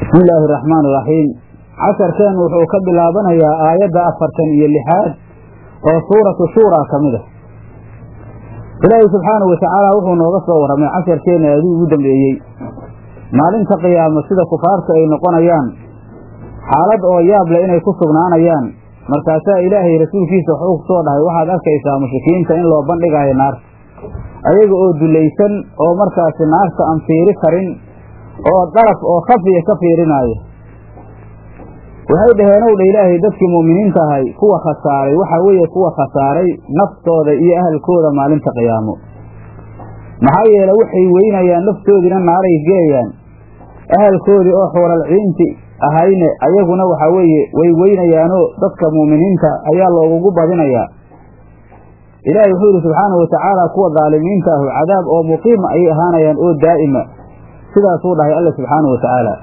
bismi illaahi araxmaan iraxiim casharkeen wuxuu ka bilaabanayaa aayadda afartan iyo lixaad oo suuratu shuuraa ka mid ah ilaahay subxaanahu watacaala wuxuu nooga soo warramay casharkeenna aaduu ugu dambeeyey maalinta qiyaamo sida kufaarta ay noqonayaan xaalad oo yaab leh inay ku sugnaanayaan markaasaa ilaahay rasuulkiisa wuxuu ku soo dhahay waxaad arkaysaa mushrikiinta in loo bandhigayo naarta ayaga oo dulaysan oo markaasi naarta aan fiiri karin oo daraf oo khafiya ka fiirinaayo waxay dhaheen ow dha ilaahay dadkii mu'miniinta ahay kuwa khasaaray waxaa weeye kuwa khasaaray naftooda iyo ahalkooda maalinta qiyaamo maxaa yeele waxay weynayaan naftoodiina naaray gelayaan ahalkoodii oo xuuralciinti ahayne ayaguna waxaa weeye way weynayaanoo dadka mu'miniinta ayaa loogugu badinayaa ilaahay wuxuu yidhi subxaanahu watacaala kuwa daalimiinta ahu cadaab oo muqiima ayay ahaanayaan oo daa'ima sidaasuu dhahay alla subxaanahu watacaala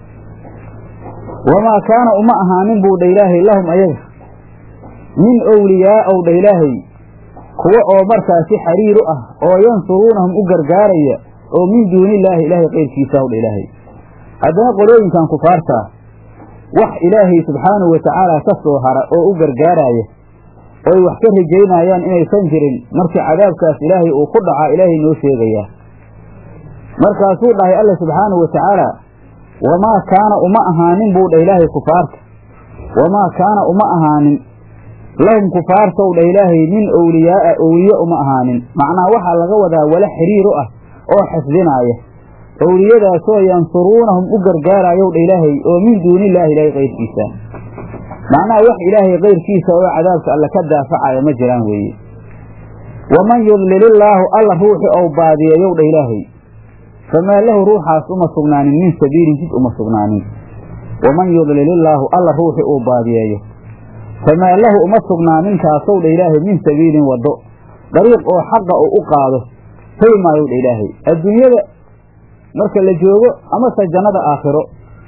wamaa kaana uma ahaanin buu dha ilaahay lahum ayaga min owliyaa ow dha ilaahay kuwa oo markaasi xariiru ah oo yansuruunahum u gargaaraya oo min duunillaahi ilaahay qayrkiisa ow dha ilaahay haddana qolooyinkan kufaarta ah wax ilaahay subxaanahu watacaala ka soo hara oo u gargaaraya oy wax ka rajaynayaan inaysan jirin markii cadaabkaas ilaahay uu ku dhacaa ilaahay noo sheegayaa markaasuu dhahay alla subxaanahu watacaala wamaa kaana uma ahaanin buu dhah ilaahay kufaarta wamaa kaana uma ahaanin lahum kufaartow dhah ilaahay min owliyaa'a owliye uma ahaanin macnaha waxaa laga wadaa wala xiriiru ah oo xifdinaaya owliyadaasoo yansuruunahum u gargaarayow dha ilaahay oo min duunillaahi ilaahay qayrkiisa macnaha wax ilaahay kayrkiisa oo cadaabka alle ka daafacaya ma jiraan weeye waman yudlilillaahu alla ruuxi ou baadiyeeyow dha ilaahay famaa lahu ruuxaas uma sugnaanin min sabiilin jid uma sugnaanin waman yudlilillaahu alla ruuxi uu baadiyeeyo famaa lahu uma sugnaanin kaasow dha ilaahay min sabiilin waddo dariiq oo xaqa uu u qaado heli maayow dha ilaahay adduunyada marka la joogo amase jannada aakhiro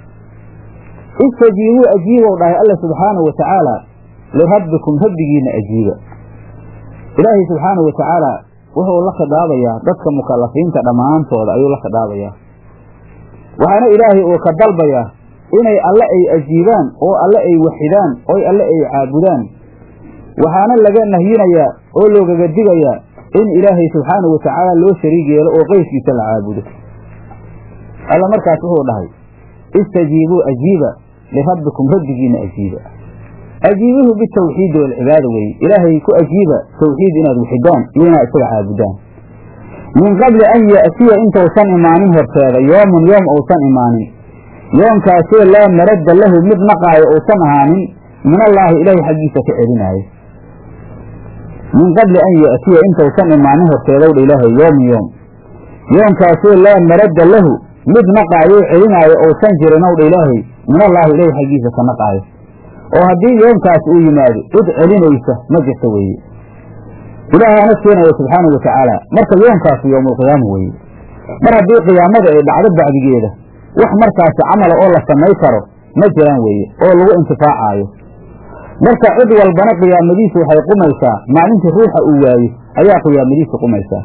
istajiibuu ajiibow dhahay alla subxaanahu watacaala lirabbikum rabbigiina ajiiba ilaahay subxaanahu watacaala wuxuu la khidaabayaa dadka mukalafiinta dhammaantooda ayuu la khidaabayaa waxaana ilaahay uu ka dalbayaa inay alle ay ajiibaan oo alle ay waxidaan oy alle ay caabudaan waxaana laga nahyinayaa oo loogaga digayaa in ilaahay subxaanahu watacaala loo shariig yeelo oo qeyrkiisa la caabudo alla markaas wuxuu dhahay istajiibuu ajiiba lirabbikum rabbigiina ajiiba ajiibuhu bitawxiidi walcibaada weeye ilaahay ku ajiiba tawxiid inaad wixidaan iyo inaad isaga caabudaan min qabli an ya'tiya intausan imaanin horteeda yoomun yoom uusan imaanin yoomkaasoo laa maradda lahu mid naqaayo uusan ahaanin min allaahi ilaahay xaggiisa ka celinaayo min qabli an ya'tiya intausan imaanin horteedowdha ilaahay yoomun yoom yoomkaasoo laa maradda lahu mid naqaayo celinaayo uusan jirin owdha ilaahay min allaahi ilaahay xaggiisa ka naqaayo oo haddii yoomkaas uu yimaado cid celinaysa ma jirto weeye ilaahaana keenaya subxaanahu watacaala marka yoomkaasi yowmulqiyaama weeye mar haddii qiyaamada ay dhacdo bacdigeeda wax markaasi camala oo la samay karo ma jiraan weeye oo lagu intifaacaayo marka cid walbana qiyaamadiisu waxay qumaysaa maalintii ruuxa uu waayo ayaa qiyaamadiisu qumaysaa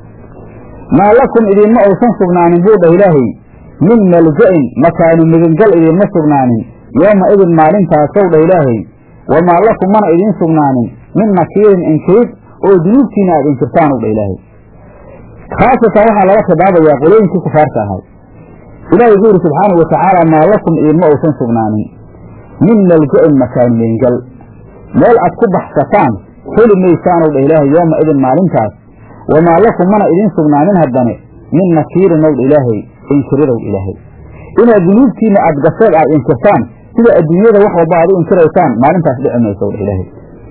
maa lakum idinma uusan sugnaanin buu dhah ilaahay min malja'in makaanu migangal idinma sugnaanin yooma idin maalintaasow dhah ilaahay wamaa lakum mana idiin sugnaanin min nakiirin inkirid oo dunuubtiina aad inkirtaan ow dha ilaahay khaasatan waxaa laga khidaabayaa qolooyinkii kufaarta ahay ilaahay wuxuu yidhi subxaanahu watacaala maa lakum idinma uusan sugnaanin min malja'in makaanu migangal meel aad ku baxsataan heli maysaanow dha ilaahay yooma idin maalintaas wamaa lakum mana idiin sugnaanin haddane min nakiirin ow dha ilaahay inkiridow ilaahay inaad dunuubtiina aad gaseed aad inkirtaan sida adduunyada wax walba aad u inkiraysaan maalintaas dhici maysa dha ilaahay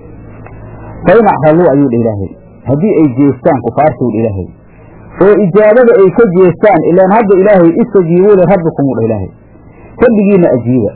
fa in acraluu ayuu dha ilaahay haddii ay jeestaan kufaartuu dha ilaahay oo ijaabada ay ka jeestaan ilaan hadda ilaahay istajiibuu lirabbikum u dha ilaahay rabbigiina ajiiba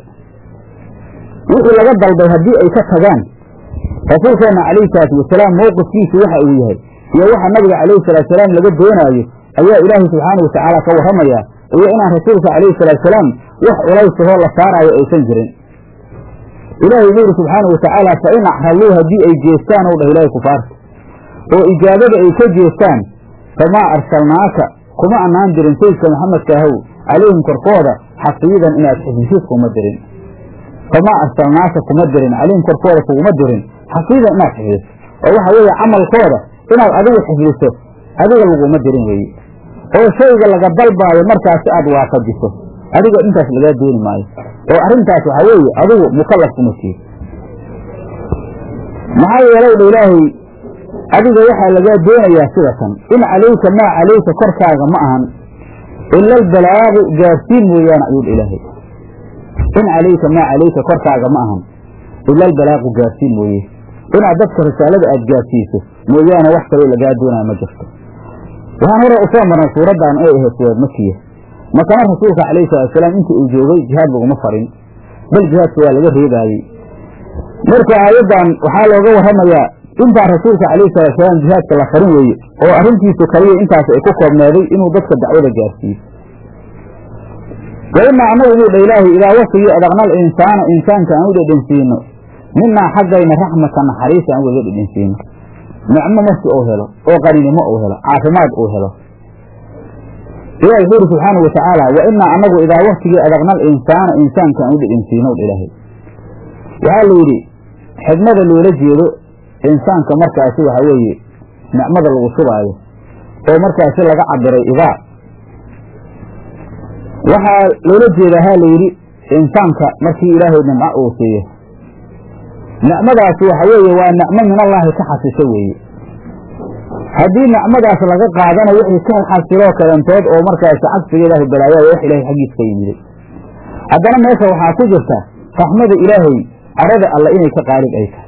wixii laga dalbay haddii ay ka tagaan rasuulkeenna calayhi salaatu wasalaam mowqifkiisu waxa uu yahay iyo waxa nabiga calayhi salaatusalaam laga doonaayo ayaa ilaahay subxaanahu watacaala ka warramayaa iyo inaan rasuulka calayhi salaatusalaam wax culaysahoo la saaraayo aysan jirin ilaahay wuxuu yidhi subxaanahu watacaala fa in acraluu haddii ay jeestaan ow dhah ilaahay kufaarta oo ijaabada ay ka jeestaan famaa arsalnaaka kuma annaan dirin sayidka maxamedka ahow calayhim korkooda xafiidan inaad xifdisid kuma dirin famaa arsalnaaka kuma dirin calayhim korkooda kuguma dirin xafiidan inaad xifdiso oo waxa weeye camalkooda inaad adigu xifdiso adiga laguma dirin weeye oo shayga laga dalbaayo markaasi aad waafajiso adiga intaas lagaa dooni maayo oo arrintaas waxaa weeye adigu mukallaf kuma tiid maxaa yeelay dha ilaahay adiga waxaa lagaa doonayaa sida tan in calayka maa calayka korkaaga ma ahan ila albalaagu gaarsiin mooyaane ayuu dha ilaahay in calayka maa calayka korkaaga ma ahan ila albalaagu gaarsiin mooye inaad dadka risaalada aad gaarsiiso mooyaane wax kaloo lagaa doonaya ma jirto waxaan hore usoo marnay suuraddan ay ahayd suurad makiya makana rasuulka calayhi salaatusalaam intii uu joogay jihaad laguma farin bal jihaadka waa laga reebaayey marka aayaddan waxaa looga warramayaa intaan rasuulka calayhi salaatusalaam jihaadka la farin weeye oo arrintiisu kaliya intaas ay ku koobneeday inuu dadka dacwada gaarsiiyo wa inaa annagu inuu dha ilaahay idaa wasigii adaqnal insaana insaanka aan u dhedhensiino minaa xaggayna raxmata naxariis aan ugaga dhedhensiino nicmo markii uu helo oo qaninimo uu helo caafimaad uu helo ilahi wuxuu yidhi subxaana wa tacaala wa inaa annagu idaa waktigii adaqnal insaana insaanka aan u dhedhensiino dha ilaahay waxaa la yidhi xigmada loola jeedo insaanka markaasi waxa weeye nicmada lagu shubaayo oo markaasi laga cabiray idaa waxaa loola jeedaa ha la yidhi insaanka markii ilaahay nimco uu siiyo nicmadaasi waxa weeye waa nicmo minallaahi ka xasisho weeye haddii nicmadaas laga qaadana wixii ka xasiloo kalantood oo markaasi cagsiga ilaahay balaayayo wax ilaahay xaggiis ka yimiday haddana meesha waxaa ku jirta raxmada ilaahay carada alle inay ka qaalib ay tahay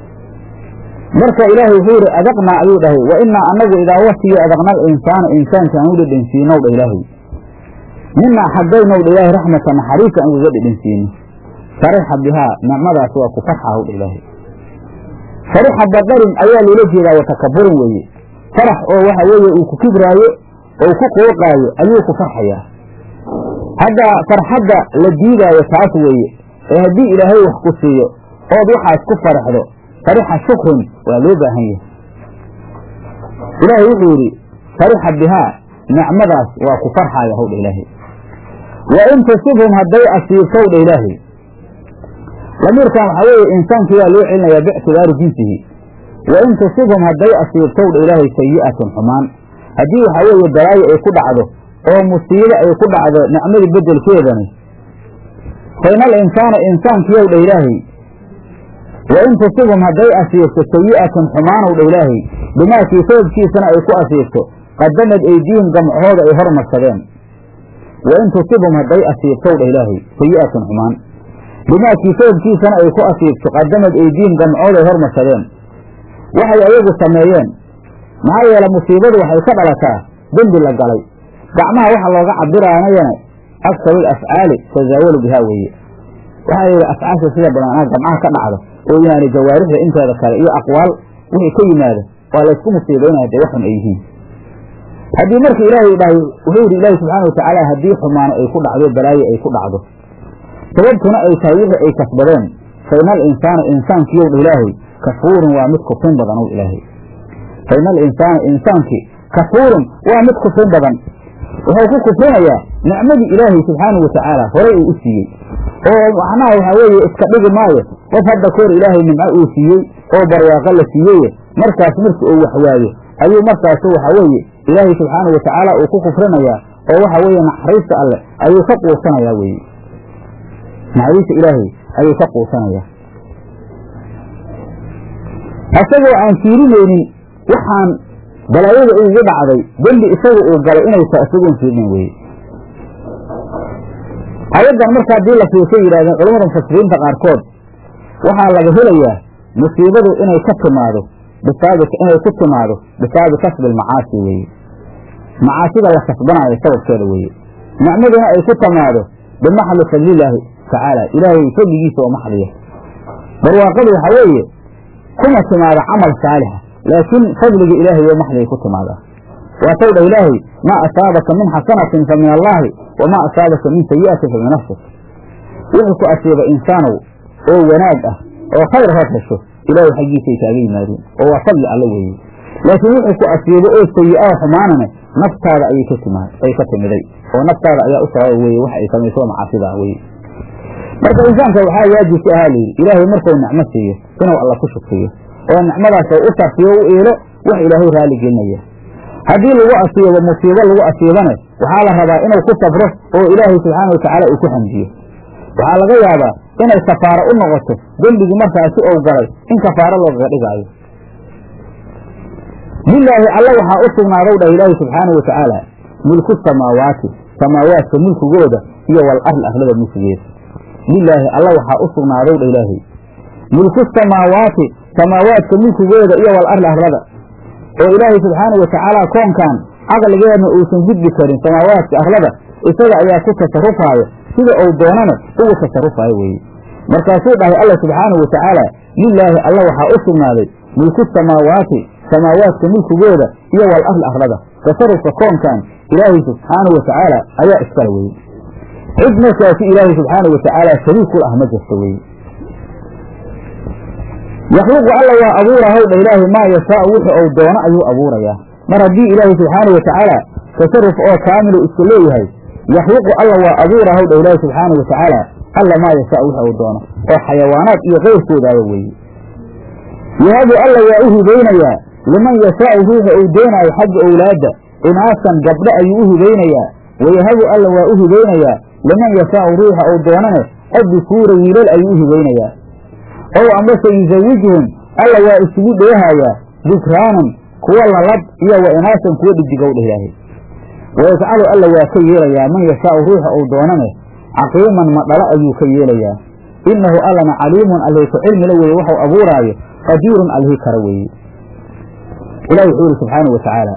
marka ilaahay wuxuu yidhi adaqnaa ayuu dhahay wa inaa annagu idaa waktigii adaqnal insaana insaanka aan u dhedhensiinow dha ilaahay minaa xaggaynow dha ilaahay raxmata naxariisa aan ugaga dhedhensiino farixa bihaa nicmadaas waa ku farxahu dha ilaahay farixa badarin ayaa loola jeedaa watakaburin weeye farax oo waxa weeye uu ku kibraayo oo ku qooqaayo ayuu ku farxayaa hadda farxadda la diidaayo taas weeye ee haddii ilaahay wax ku siiyo ood waxaas ku faraxdo farixa shukrin waa loo baahan yahay ilaahay wuxuu yidhi farixa bihaa nicmadaas waa ku farxaaya howdha ilaahay wa in tusibhum hadday asiibtow dha ilaahay lamiirkan waxaa weeye insaankii waa loo celinayaa biictibaari jinsihi wa in tusibhum hadday asiibtow dha ilaahay sayi'atun xumaan haddii waxaa weeye balaayo ay ku dhacdo oo musiibo ay ku dhacdo nicmadii beddelkeedani faina alinsaana insaankiyow dha ilaahay wa in tusibhum hadday asiibto sayi'atun xumaanow dha ilaahay bimaakii sababkiisana ay ku asiibto qadamad eydiihim gamcahooda ay hormarsadeen wa in tusibhum hadday asiibtow dha ilaahay sayi'atun xumaan bimaakii sababkiisana ay ku asiibto qadamad eydiihim gamcahooda ay hormarsadeen waxay ayagu sameeyeen maxaa yeele musiibadu waxay ka dhalataa dembi la galay gacmaha waxa looga cabiraanayana aksaru afcaali tasaawalu bihaa weeye waxaa yidhi afcaasha sida badan anaa gamcaha ka dhacdo oo yaani jawaarixda inteeda kale iyo aqwaal wixii ka yimaada waa laysku musiibaynaya dee waxun ay yihiin haddii marka ilaahay dhahay wuxuu yidhi ilaahi subxaana watacaala haddii xumaano ay ku dhacdo balaayo ay ku dhacdo sababtuna ay tahay wixii ay kasbadeen faina alinsaana insaankiyow dha ilaahay kafuurun waa mid kufrin badan ow ilaahay faina alinsaana insaankii kafuurun waa mid kufrin badan wuxuu ku kufrinayaa nicmadii ilaahay subxaanau watacaala horay uu u siiyey oo macnaha waxaa weeye iska dhigi maayo qof hadda kahor ilaahay nimco uu siiyey oo barwaaqo la siiyeye markaas markii uu waxwaayo ayuu markaasu waxaa weeye ilaahay subxaanau watacaala uu ku kufrinayaa oo waxa weeye naxariista alleh ayuu ka quusanayaa weeye naxariista ilaahay ayuu ka quusanayaa asagoo aan fiirinaynin waxaan balaayada ugu dhacday dembi isaga uu galay inay ta isagoon fiirinin weye ayaddan marka haddii la fiirsay yidhahdeen culamada mufasiriinta qaarkood waxaa laga helayaa musiibadu inay ka timaado bisaabi inay ku timaado bisaabi kasbi almacaasi weeye macaasida la kasbanaayo sababkeeda weeye nicmaduna ay ku timaado bimaxli fadlilaahi tacaala ilaahay fadligiisa oo maxliya barwaaqadu waxaa weeye kuma timaado camal saalixa laakiin fadliga ilaahay oo maxligay ku timaadaa waatow dha ilaahay maa asaabaka min xasanatin fa min allaahi wamaa asaabaka min sayi'atin fa min nafsik wixii ku asiiba insaanow oo wanaag ah oo khayr hood hesho ilaahay xaggiisay kaaga yimaadeen oo waa fadli alle weeye laakiin wixii ku asiibo oo sayi'aha xumaanane naftaada ayay ka timaa ay ka timiday oo naftaada ayaa u sababa weye wax ay samayso macaasidaa weye marka insaanka waxaa waajib ku ahaa layidhi ilaahay markuu nicmo siiyo inuu alla ku shukriyo oo nicmadaas u sarfiyo u iilo wax ilaahay raali gelinaya haddii lagu asiibo musiibo lagu asiibane waxaa la rabaa inuu ku sabro oo ilaahay subxaana watacaala uu ku xamdiyo waxaa laga yaabaa inay kafaaro u noqoto dembigii markaasi ou galay in kafaaro loogaga dhigaayo lilaahi alla waxaa u sugnaadow dhah ilaahi subxaana wa tacaala mulku samaawaati samaawaadka mulkigooda iyo wal arl arlada mulkigeeda lilaahi alla waxaa u sugnaadow dha ilaahay mulku samaawaati samaawaadka mulkigooda iyo wal arl arlada oo ilaahay subxaana wa tacaala koonkan caqligeedna uusan gudbi karin samaawaadka arlada isaga ayaa ku tasarufaayo sida uu doonana ugu tasarufaayo weeye markaasuu dhahay alla subxaanahu wa tacaala lilaahi alla waxaa u sugnaaday mulku samaawaati samaawaadka mulkigooda iyo wal arl arlada tasarufka koonkan ilaahay subxaanahu wa tacaala ayaa iskala weye cid markaasi ilaahay subxaanahu wa tacaala shariik kul ah ma jirto weye yakhluqu alla waa abuurahaw dha ilaahay maa yashaau wuxu ou doono ayuu abuurayaa mar haddii ilaahay subxaanahu wa tacaala tasaruf oo kaamilu iska leeyahay yakhluqu alla waa abuurahaw dha ilaahay subxaanahu wa tacaala alla maa yashaau wuxu uu doono oo xayawaanaad iyo keyrkoodaaba weeye yahabu alla waa u hibaynayaa liman yashaau ruuxa uu doonaayo xagga owlaadda inaasan gabdho ayuu u hibaynayaa wayahabu alla waa u hibaynayaa liman yashaau ruuxa uu doonane addukuura wiilal ayuu u hibaynayaa ow ambase yusawijuhum alla waa isugu dheehayaa dukraanan kuwa lalab iyo wa inaasan kuwa dhidigow dheh ilaahay wayajcalu alla waa ka yeelayaa man yashaau ruuxa uu doonane caqiiman madhalo ayuu ka yeelayaa innahu allana caliimun allih ku cilmila weeye waxau abuuraayo qadiirun allihii kara weeye ilahi wuxuu yihi subxaanau wa tacaala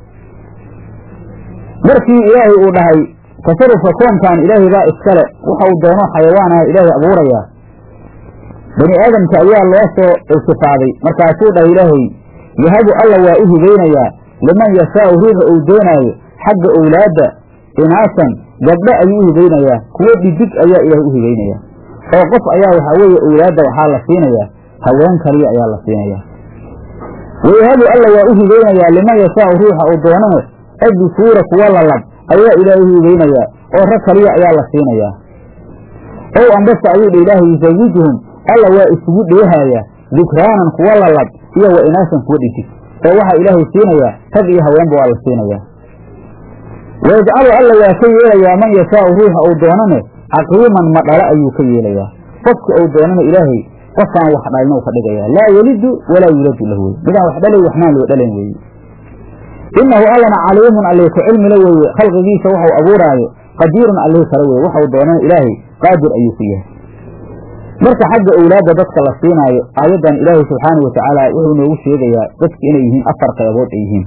markii ilaahay uu dhahay tasarufka koonkan ilaahay baa iskale waxau doono xayawaanaha ilaahay abuurayaa bani aadamka ayaa loo soo iltifaaday markaasuu dhahay ilaahay yahabu alla waa u hibaynayaa liman yashaau ruuxa uu doonaayo xagga owlaadda inaasan gabdho ayuu u hibaynayaa kuwo dhidig ayaa ilaahay u hibaynayaa oo qof ayaa waxaa weeye owlaadda waxaa la siinayaa haween kaliya ayaa la siinayaa wayahabu alla waa u hibaynayaa liman yashaau ruuxa uu doonane addukuura kuwa lalab ayaa ilaahay u hibaynayaa oo rag kaliya ayaa la siinayaa ow ambase ayuu dha ilaahay yusawijuhum alla waa isugu dheehayaa dukraanan kuwa lalab iyo wa inaasan kuwa dhidig oo waxaa ilaahay siinayaa rag iyo haweenba waa la siinayaa wayajcalu alla waa ka yeelayaa man yashaau ruuxa uu doonane caqiiman madhalo ayuu ka yeelayaa qofka uu doonana ilaahay qofaan wax dhalin u ka dhigayaa laa yelidu walaa yuladu lahu weye midaan wax dhalay waxnaan loo dhalayn weeye innahu allana caliimun allih ku cilmila weeye khalqigiisa waxau abuuraayo qadiirun allihii kale weye waxau doonana ilaahay qaadir ayuu ku yahay marka xagga owlaadda dadka la siinaayo aayaddan ilaahay subxaanau wa tacaala wuxuu noogu sheegayaa dadki inay yihiin afar qaybood ay yihiin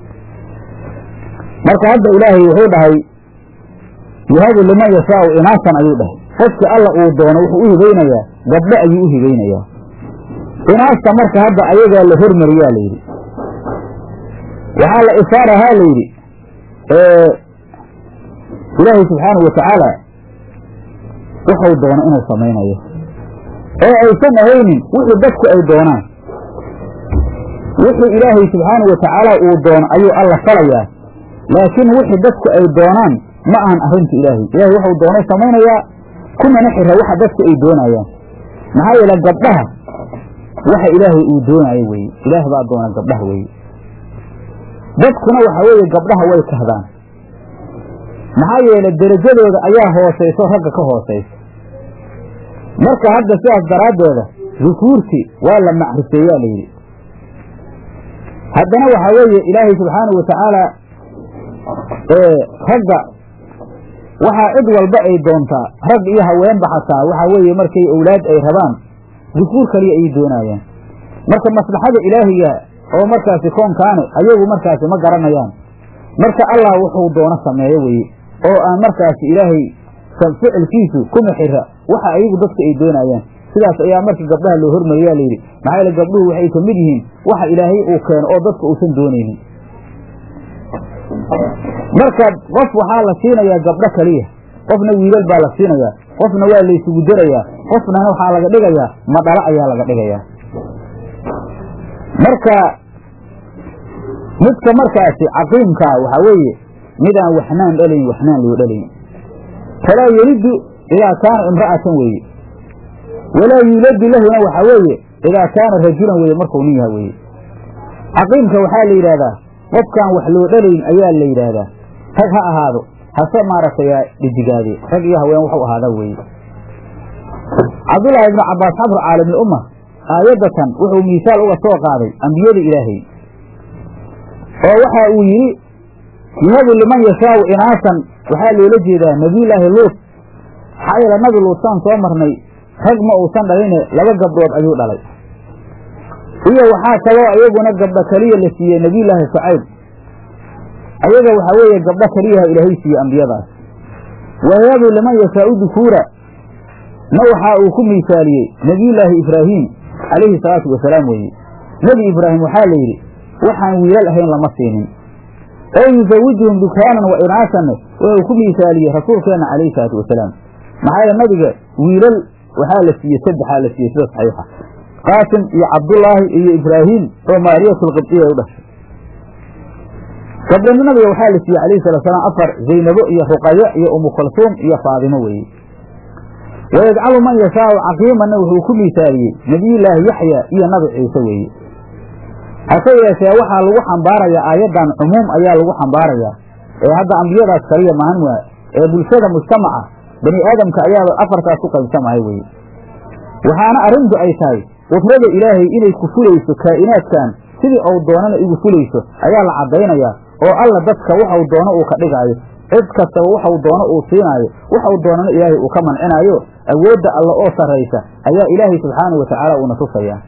marka hadda ilaahay wuxuu dhahay yahabu liman yashaau inaasan ayuu dhahay qofki alla uu doono wuxuu u hibaynayaa gabdho ayuu u hibaynayaa inaasta marka hadda ayagaa la hormariyaa la yidhi waxaa la ishaarahaa la yidhi ilaahay subxaanau wa tacaala wuxuu doono inuu samaynayo oo aysan ahaynin wixii dadku ay doonaan wixii ilaahay subxaanau wa tacaala uu doono ayuu alla falayaa laakiin wixii dadku ay doonaan ma ahan arrinta ilaahay ilaahay waxuu doono samaynayaa kumana xira waxa dadku ay doonayaan maxaa yeele gabdhaha waxa ilaahay uu doonaayo weye ilaah baa doona gabdhaha weye dadkuna waxa weeye gabdhaha way kahdaan maxaa yeele derajadooda ayaa hoosayso ragga ka hoosaysa marka hadda sidaas daraaddeeda dukuurti waa la macrifeeyaa la yidhi haddana waxaa weeye ilaahay subxaanau wa tacaala ragga waxaa cid walba ay doontaa rag iyo haweenba xataa waxaa weeye markay owlaad ay rabaan dukuur kaliya ay doonaayaan marka maslaxada ilaahiga oo markaasi koonkaane ayagu markaasi ma garanayaan marka allah wuxuu doono sameeyo weye oo aan markaasi ilaahay ficilkiisu kuma xira waxa ayagu dadka ay doonaayaan sidaas ayaa markii gabdhaha loo hormariyaa layidhi maxaa yeele gabdhuhu waxay ka mid yihiin waxa ilaahay uu keeno oo dadka uusan doonaynin marka qof waxaa la siinayaa gabdho kaliya qofna wiilal baa la siinayaa qofna waa laysugu darayaa qofna waxaa laga dhigayaa madhalo ayaa laga dhigayaa marka midka markaasi caqiimkaa waxaa weeye midaan waxnaan dhalayn waxnaan loo dhalayn falaa yelidu idaa kaana imra'atan weeye walaa yuuladu lahuna waxaa weeye idaa kaana rajulan weeye markuu nin yaha weeye caqiimka waxaa la yidhahdaa qofkaan wax loo dhalayn ayaa la yidhaahdaa rag ha ahaado hase maaragtay dhidigaade rag iyo haween waxu ahaadaa weeye cabdullaahi ibnu cabbaas xabru caalimulumma aayaddatan wuxuu miisaal uga soo qaaday ambiyada ilaahay oo waxa uu yidhi yahabu liman yashaau inaasan waxaa loola jeedaa nebiyullaahi luut maxaa yeele nabi luutsaan soo marnay rag ma uusan dhaline laba gabdhood ayuu dhalay iyo waxaa kaloo iyaguna gabdho keliya la siiyey nebiyullaahi shucayb ayaga waxaa weeye gabdho keliyaha ilaahay siiyey ambiyadaas wayahabu liman yashaau dukuura na waxaa uu ku miisaaliyey nebiyullaahi ibraahiim calayhi salaatu wasalaam weeye nebi ibraahim waxaa la yidhi waxaan wiilal ahayn lama siinin oo yusawijuhum dukraanan wa inaasanne wuxuu ku miisaaliyey rasuulkeenna calayhi salaatu wasalaam maxaa yeele nabiga wiilal waxaa la siiyey saddexaa la siiyey sida saxiixa qaasim iyo cabdullaahi iyo ibraahiim oo maariyatulqibdiya ay u dhashay gabdhana nabiga waxaa la siiyey calayhi salatu salaam afar zaynabo iyo ruqayo iyo umu kalsuum iyo faadimo weeye wayajcalu man yashaau caqiimanna wuxuu ku miisaaliyey nebiyullaahi yaxya iyo nabi ciise weeye hase yeeshee waxaa lagu xambaarayaa aayaddan cumuum ayaa lagu xambaarayaa ee hadda ambiyadaas kaliya mahan waa ee bulshada mujtamaca bani aadamka ayaaba afartaas ku qaybsamahay weye waxaana arrintu ay tahay qudrada ilaahay inay ku fulayso kaa'inaadkan sidii ou doonana igu fulayso ayaa la caddaynayaa oo alla dadka waxau doono uu ka dhigaayo cid kastaba waxau doono uu siinaayo waxau doonana ilaahay uu ka mancinaayo awoodda alla oo sarraysa ayaa ilaahay subxaanau watacaala uuna tusayaa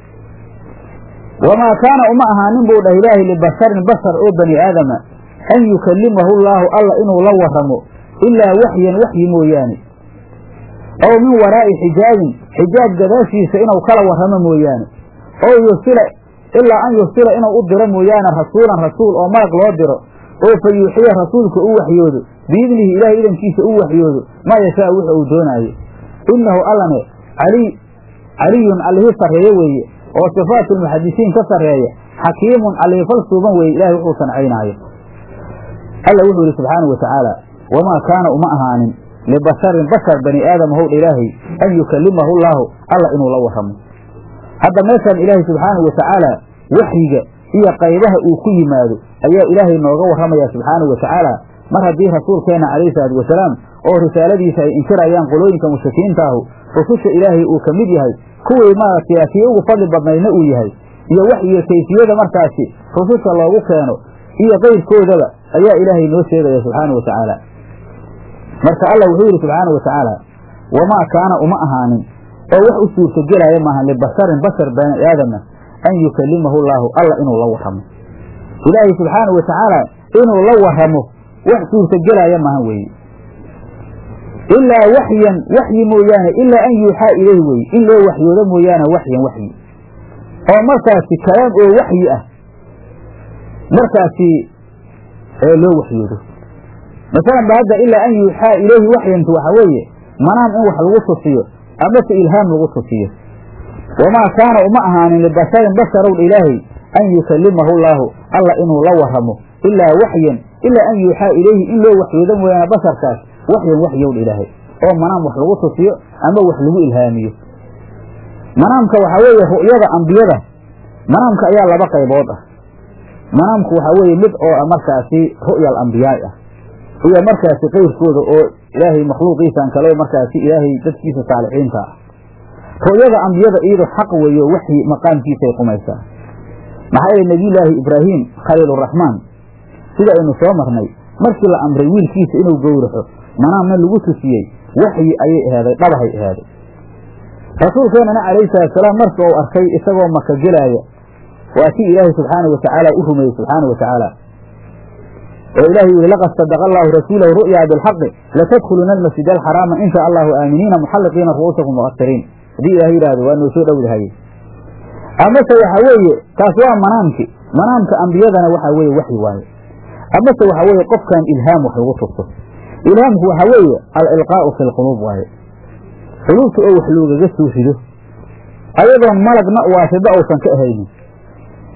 wamaa kaana uma ahaanin buu dhah ilaahay libasharin bashar oo bani aadama an yukallimahu llaahu alla inuu la warramo ilaa waxyan waxyi mooyaane ow min waraa'i xijaabin xijaab gadaashiisa inuu kala warramo mooyaane oo yursila ilaa an yursila inuu u diro mooyaane rasuulan rasuul oo malag loo diro oo fa yuuxiya rasuulka u waxyoodo biidnihi ilaahay idankiisa u waxyoodo maa yashaa wuxu uu doonaayo innahu allane caliy caliyun allihii sarreeye weeye oo sifaatulmuxadisiin ka sarreeya xakiimun allihii fal suuban weeye ilahay wuxuu sancaynaayo alla wuxuu yidhi subxaanau wa tacaala wamaa kaana uma ahaanin libasharin bashar bani aadama howdha ilaahay an yukallimahu llaahu alla inuu la warramo hadda meeshaan ilaahay subxaanau wa tacaala waxyiga iyo qaybaha uu ku yimaado ayaa ilaahay nooga warramaya subxaanau wa tacaala mar haddii rasuulkeenna calayhi salaatu wasalaam oo risaaladiisa ay inkirayaan qolooyinka mushrikiinta ahu rususha ilaahay uu ka mid yahay kuwii maaragtay kii ugu fadli badnaydna uu yahay iyo waxyiga kayfiyada markaasi rususha loogu keeno iyo qayrkoodaba ayaa ilaahay noo sheegaya subxaanau wa tacaala marka allah wuxuu yidhi subxaanau wa tacaala wamaa kaana uma ahaanin oo wax u suurtagelaya maaha libasharin bashar bani aadama an yukallimahu llaahu alla inuu la warramo ilaahay subxaanau wa tacaala inuu la warramo wax suurtagelaya maahan weeye ilaa waxyan waxyi mooyaane ilaa an yuuxaa ilayhi weye in loo waxyoodo mooyaane waxyan waxyi oo markaasi kalaam oo waxyi ah markaasi loo waxyoodo masalan ba hadda ilaa an yuuxaa ilayhi waxyantu waxaa weeye manaam in wax lagu tusiyo amase ilhaam lagu tusiyo wamaa kaana uma ahaanin libasharin basharow ilaahay an yukallimahu llaahu alla inuu la warramo ilaa waxyan ilaa an yuuxaa ilayhi in loo waxyoodo mooyaane basharkaas waxyan waxyowdha ilaahay oo manaam wax lagu tusiyo ama wax lagu ilhaamiyo manaamka waxaa weeye ru'yada ambiyada manaamka ayaa laba qaybood ah manaamku waxaa weeye mid oo markaasi ru'ya alambiyaai ah iyo markaasi qayrkooda oo ilaahay makhluuqiisan kale markaasi ilaahay dadkiisa saalixiinta ah ru'yada ambiyada iyado xaq weeyo waxyi maqaamkiisaay qumaysaa maxaa yeele nebiyullaahi ibraahim khaliiluraxmaan sida aynu soo marnay markii la amray wiilkiisa inuu gowraxo manaamna lagu tusiyey waxyi ayay ahaaday dhabahay ahaaday rasuulkeennana calayhi salaatusalaam marka uu arkay isagoo maka gelaaya waa kii ilaahay subxaana wa tacaala u rumeeyey subxaana wa tacaala oo ilahay yihi laqad sadaqa allaahu rasuulahu ru'yaa bilxaqi latadkhuluna almasjid alxaraama in shaa allahu aaminiina muxalliqiina ru'uusakum muqasiriin haddii ilahay yidhahdo waa noo soo dhowdahaye amase waxaa weeye taas waa manaamki manaamka ambiyadana waxaa weeye waxyi waaye amase waxaa weeye qofkan ilhaam wax lagu tusto ilhaamku waxaa weeye alilqaa'u fi lquluub waaye quluubta oo wax loogaga soo rido ayadoon malagna waasida uusan ka ahaynin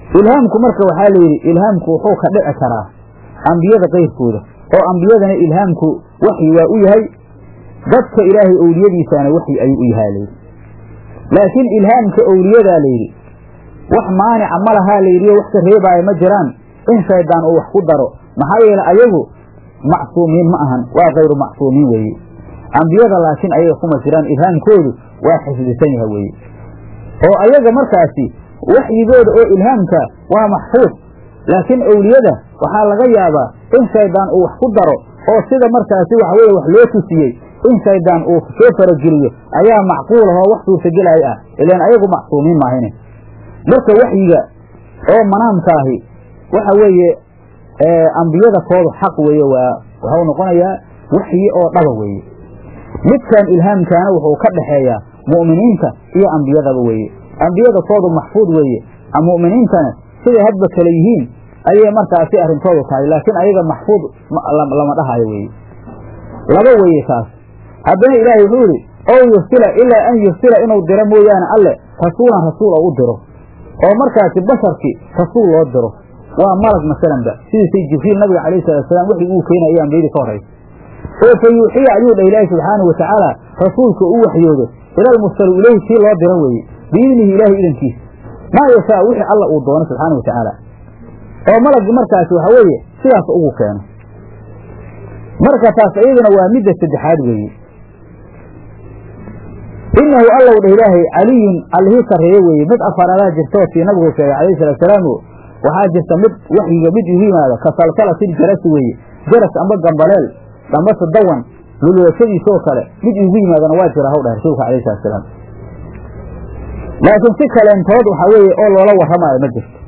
ilhaamku marka waxaa la yidhi ilhaamku wuxuu ka dhici karaa ambiyada kayrkooda oo ambiyadana ilhaamku waxyi waa u yahay dadka ilaahay owliyadiisaana waxyi ayuu u yahaa layidhi laakiin ilhaamka owliyadaa layidhi wax maanica ma lahaa layidhi oo wax ka reebaaya ma jiraan in shaydaan uu wax ku daro maxaa yeele ayagu macsuumiin ma ahan waa kayru macsuumiin weeye ambiyada laakiin ayaga kuma jiraan ilhaamkoodu waa xifdisan yaha weeye oo ayaga markaasi waxyigooda oo ilhaamka waa maxfuud laakiin owliyada waxaa laga yaabaa in shaydaan uu wax ku daro oo sida markaasi waxa weye wax loo tusiyey in shaydaan uu soo farageliyo ayaa macquul ah oo wax suurtagelaya ah ilaan ayagu macsuumiin maahine marka waxyiga oo manaamkaahi waxa weeye ambiyada koodu xaq weeye waa waxau noqonayaa waxyi oo dhaba weeye midkan ilhaamkaana wuxuu ka dhaxeeyaa mu'miniinta iyo ambiyadaba weeye ambiyada koodu maxfuud weeye mu'miniintana siday hadba kale yihiin ayay markaasi arrintoodu tahay laakiin ayaga maxfuud lama dhahayo weeye laba weeye taas haddana ilaahay wuxuu yidhi ow yursila ilaa an yursila inuu diro mooyaane alle rasuulan rasuul oo u diro oo markaasi basharkii rasuul loo diro waa malag masalanba sidiisay jibriil nabiga calayhi salaatusalaam wixii uu keenaya iyo ambiyadii ka horraysa oo fa yuuxiya ayuu dhah ilaahi subxaanahu watacaala rasuulka u waxyoodo ila almursalu ileyhi kii loo diro weeye biidnihi ilaahay idankiisa maa yashaa wixii alla uu doono subxaana wa tacaala oo malaggi markaasi waxa weeye sidaas ugu keeno marka taas iyaduna waa midda saddexaad weeye inahu allow dheh ilaahay caliyun allihii sarreeye weeye mid afaraadaa jirta oo sii nabigu sheegay calayhi salaatusalaam waxaa jirta mid waxyiga mid igu yimaada ka salsalatil jarasi weeye jaras amba gambaleel ambase dawan lulwashadiisoo kale mid igu yimaadana waa jira haw dhah rasuulka alayhi salatusalaam laakiin si kaleentood waxaa weeye oo loola warramaayo ma jirto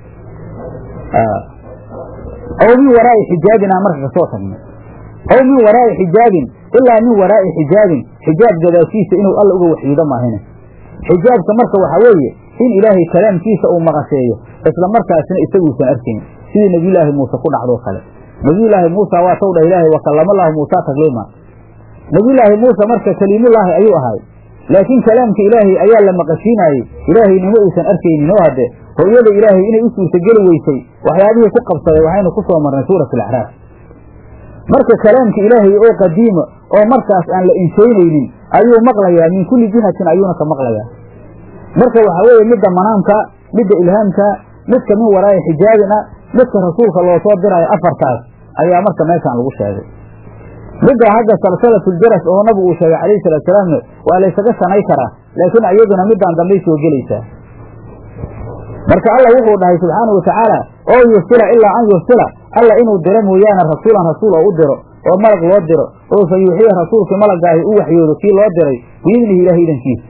aw min waraa'i xijaabin aan marka kasoo tagnay aw min waraa'i xijaabin ilaa min waraa'i xijaabin xijaab gadaashiisa inuu alla uga waxyiido maahine xijaabka marka waxaa weeye in ilaahay kalaamkiisa uu maqasheeyo isla markaasina isaguusan arkayn sidii nebiyulaahi muuse ku dhacdoo kale nebiyulaahi muusa waa taw dhah ilaahay wa kallamallaahu muusa takliima nebiyulaahi muuse marka kaliimullaahi ayuu ahay laakiin kalaamka ilaahay ayaa la maqashiinaayey ilaahaynimo uusan arkaynin oo hadde hooyada ilaahay inay u suurtageli weysay waxyaabihii ku qabsaday waxaynu ku soo marnay suurat alacraaf marka kalaamka ilaahay oo qadiima oo markaas aan la inshaynaynin ayuu maqlayaa min kulli jihatin ayuuna ka maqlayaa marka waxaa weeye midda manaamka midda ilhaamka midka min waraa'i xijaabin ah midka rasuulka loo soo diraayo afartaas ayaa marka meeshaan lagu sheegay midda hadda salsalatuljaras oo nabigu uu sheegay calayhi salaatusalaamna waa laysaga shanay karaa laakiin iyaduna midaan dambay soo gelaysaa marka alla wuxuu dhahay subxaana wa tacaala oo yursila ilaa an yursila alla inuu diro mooyaane rasuulan rasuul oo u diro oo malag loo diro oo fa yuuxiya rasuulkii malagaahi u waxyoodo kii loo diray biidnihi ilahi idankiisa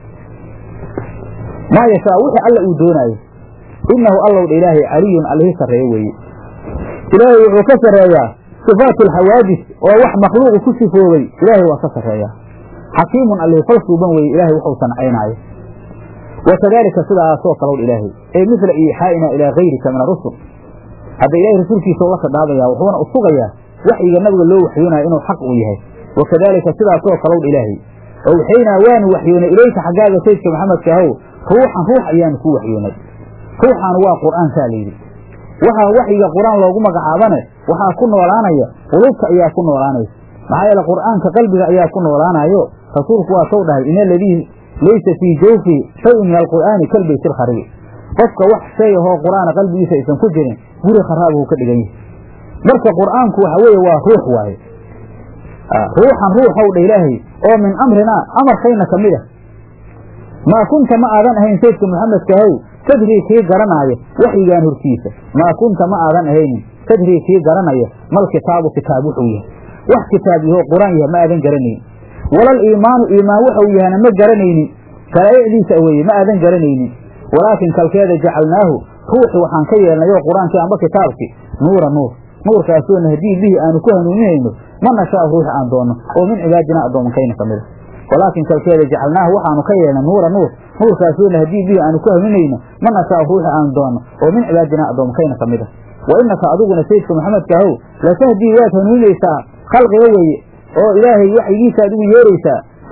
maa yashaa wixii alla uu doonaayo innahu allow dha ilaahay caliyun allihii sarreeye weeye ilaahay wuxuu ka sarreeyaa sifaat alxawaadis oo wax makhluuqu ku sifoobay ilaahay waa ka sarreeyaa xakiimun allihii fal suuban weeye ilaahay wuxuu sancaynaayo wa kadaalika sidaasoo kalow ilaahay ee mithla iixaa'ina ilaa gayrika min arusul hadda ilahay rasuulkiisa la khidhaabaya wuxuuna u sugayaa waxyiga nabiga loo waxyoonayo inuu xaq uu yahay wa kadaalika sidaasoo kalow ilaahay owxaynaa waanu waxyoonay ilayka xaggaaga saydka maxamedka ahow ruuxan ruux ayaanu ku waxyoonay ruuxan waa qur'aankaa layidhi waxaa waxyiga qur-aan loogu magacaabane waxaa ku noolaanaya qulubta ayaa ku noolaanaysa maxaa yeele qur'aanka qalbiga ayaa ku noolaanayo rasuulku waa sow dhahay in aladii laysa fii jawfihi shayun min alqur'aani kalbayt ilkharibi qofka wax shay ahoo qur'aana qalbigiisa aysan ku jirin guri kharaabuu ka dhigan yahay marka qur'aanku waxa weeye waa ruux waaye ruuxan ruuxow dha ilaahay oo min amrinaa amarkayna ka mid a maa kunta ma aadan ahayn saydka maxamedkahow tadrii kii garanaayo waxyigaan hortiisa maa kunta ma aadan ahaynin tadrii kii garanaya mal kitaabu kitaab wuxuu yahay wax kitaab yahoo qur-aan yahay ma aadan garanaynin walal iimaanu iimaan waxau yahana ma garanaynin sharaa'icdiisa weeye ma aadan garanaynin walaakin kalkeeda jacalnaahu ruuxi waxaan ka yeelnay oo qur-aankii amba kitaabkii nuura nuur nuurkaasoo nahdii bihi aanu ku hanuuninayno ma nashaau ruuxi aan doonno oo min cibaadina addoomankayna ka mida walaakin kalkeeda jacalnaahu waxaanu ka yeelnay nuura nuur nuurkaasoo nahdii bihi aanu ku hanuuninayno ma nashaau ruuxi aan doonno oo min cibaadina addoomankayna ka mida wa innaka adiguna sayidka maxamedka ahow latahdii waad hanuuninaysaa khalqiga weeye oo ilaahay waxyigiisa aad ugu yeeraysaa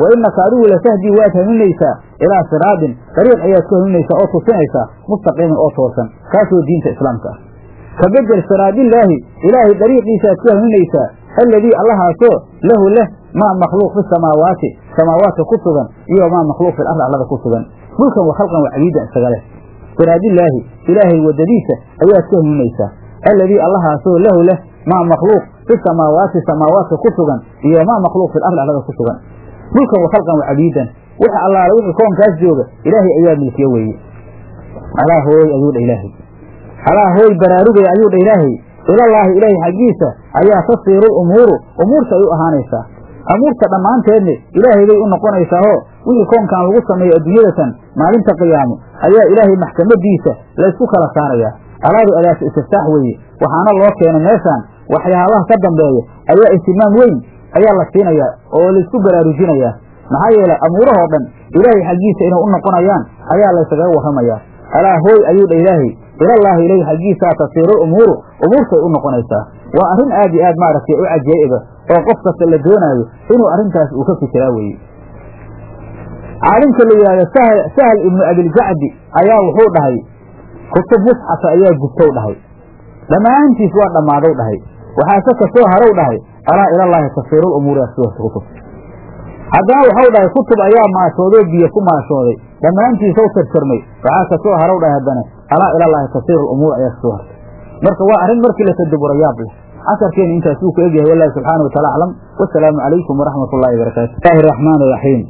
wa innaka adigu latahdii waad hanuunaysaa ilaa siraadin dariiq ayaad ku hanuunaysaa oo tusinaysaa mustaqiimin oo toosan kaasoo diinta islaamka ah ka bedel siraadillaahi ilaahay dariiqiisaaad ku hanuunaysaa alladii allahaasoo lahu leh maa makhluuq fi samaawaati samaawaadka ku sugan iyo maa makhluuq fi lardi allada ku sugan mulkan wa khalqan wa cabiidan isaga leh siraadillaahi ilaahay waddadiisa ayaad ku hanuunaysaa alladii allahaasoo lahu leh maa makhluuq fi samaawaati samaawaadka ku sugan iyo maa makhluuq fi lardi allada ku sugan mulkan wa khalqan wa cabiidan wix allaala wixii koonkaas jooga ilaahay ayaa milkiye weeye alaa hooyey ayuu dha ilaahay alaa hooy baraarugay ayuu dha ilaahay ilallaahi ilaahay xaggiisa ayaa tasiiru umuuru umuurta ay u ahaanaysaa amuurta dhammaanteedne ilaahay bay u noqonaysaahoo wixii koonkan lagu sameeyo adduunyadatan maalinta qiyaamo ayaa ilaahay maxkamadiisa laysku kala saarayaa alaadu adaasa istiftaax weeye waxaana loo keenay meeshaan waxyaabaha ka dambeeya ayaa ihtimaam weyn ayaa la siinayaa oo laysku baraarujinayaa maxaa yeelay amuurahoo dhan ilaahay xaggiisa inay u noqonayaan ayaa layskaga warramayaa alaa hooy ayuu dha ilaahay ilallaahi ilayhi xaggiisaa tasiiru umuuru umuurtay u noqonaysaa waa arrin aad iyo aad maaragtay u cajaa'iba oo qof kasta la doonaayo inuu arrintaas uu ka fikiraa weeye caalimka la yidhahdo sahl sahl ibnu abiljacdi ayaa wuxuu dhahay kutub musxafa ayaa gubtow dhahay dhammaantiis waa dhammaadow dhahay waxaase kasoo harow dhahay alaa ilallaahi tasiirul umuuri aswata kutub haddana waxau dhahay kutub ayaa maashoodoo biyo ku maashooday dhammaantiisaw tirtirmay waxaa kasoo harow dhahay haddana alaa ilallaahi tasiiru lumuur ayaa kasoo hartay marka waa arrin markii la tadabura yaab leh casarkeena intaas wuu ka egyahay wallahi subxaana wataala aclam wasalaamu calaykum waraxmat ullahi barakaatu bismillahi raxmaan raxiim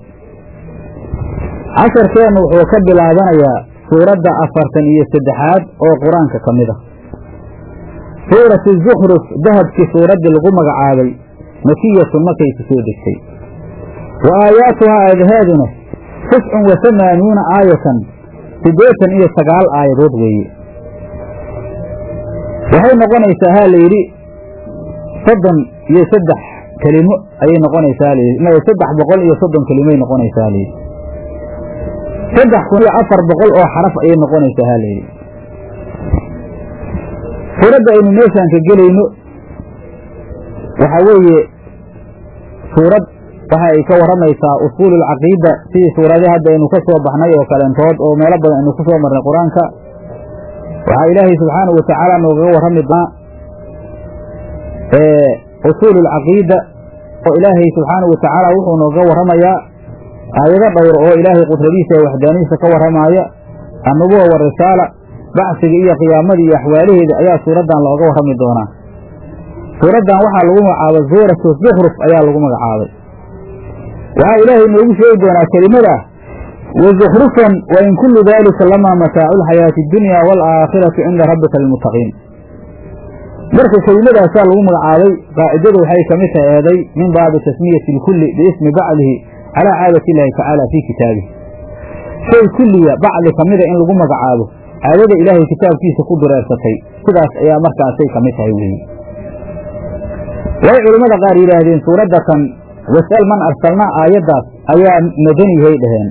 casharkeenna wuxuu ka bilaabanayaa suuradda afartan iyo saddexaad oo qur-aanka ka mid a suuratu zukruf dahabkii suuraddii lagu magacaabay makiyatun markay ku soo degtay wa aayaatuhaa aadaheeduna tiscun wa hamaanuuna aayatan siddeetan iyo sagaal aayadood weeye waxay noqonaysaa ha la yidhi soddon iyo saddex kelimo ayay noqonaysaa halayidhi saddex boqol iyo soddon kelimoay noqonaysaa halayidhi saddex kun iyo afar boqol oo xaraf ayay noqonaysaa ha layidhi suuradda aynu meeshaan ka gelayno waxaa weeye suurad waxa ay ka warramaysaa usuul alcaqiida sidii suuradii hadda aynu ka soo baxnay oo kaleentood oo meelo badan aynu ku soo marnay qur-aanka waxaa ilaahay subxaanahu watacaala noogaga warrami doonaa usuul alcaqiida oo ilaahay subxaanahu watacaala wuxuu nooga warramayaa aayado dhowr oo ilaahay qudradiisa ee waxdaanidiisa ka warramaaya annubuwa warisaala bacsiga iyo qiyaamadii iyo axwaalaheeda ayaa suuraddan looga warrami doonaa suuraddan waxaa lagu magacaabay suuratu zukruf ayaa lagu magacaabay waxaa ilaahay noogu sheegi doonaa kelimada wa zukrufan wa in kullu daalika lamaa mataacu alxayaati addunya waalaakhiratu cinda rabbika lilmuttaqiin marka kelimadaasaa lagu magacaabay qaacidadu waxay ka mid tahay eeday min baabi tasmiyati lkulli biismi bacdihi calaa caadati illaahi tacaala fii kitaabihi shay kulliya bacdi ka mida in lagu magacaabo caadada ilaahay kitaabkiisa ku dureersatay sidaas ayaa markaasay ka mid tahay weeye way culimmada qaar yidhaahdeen suuraddatan was'al man arsalnaa aayaddaas ayaa madanihay dhaheen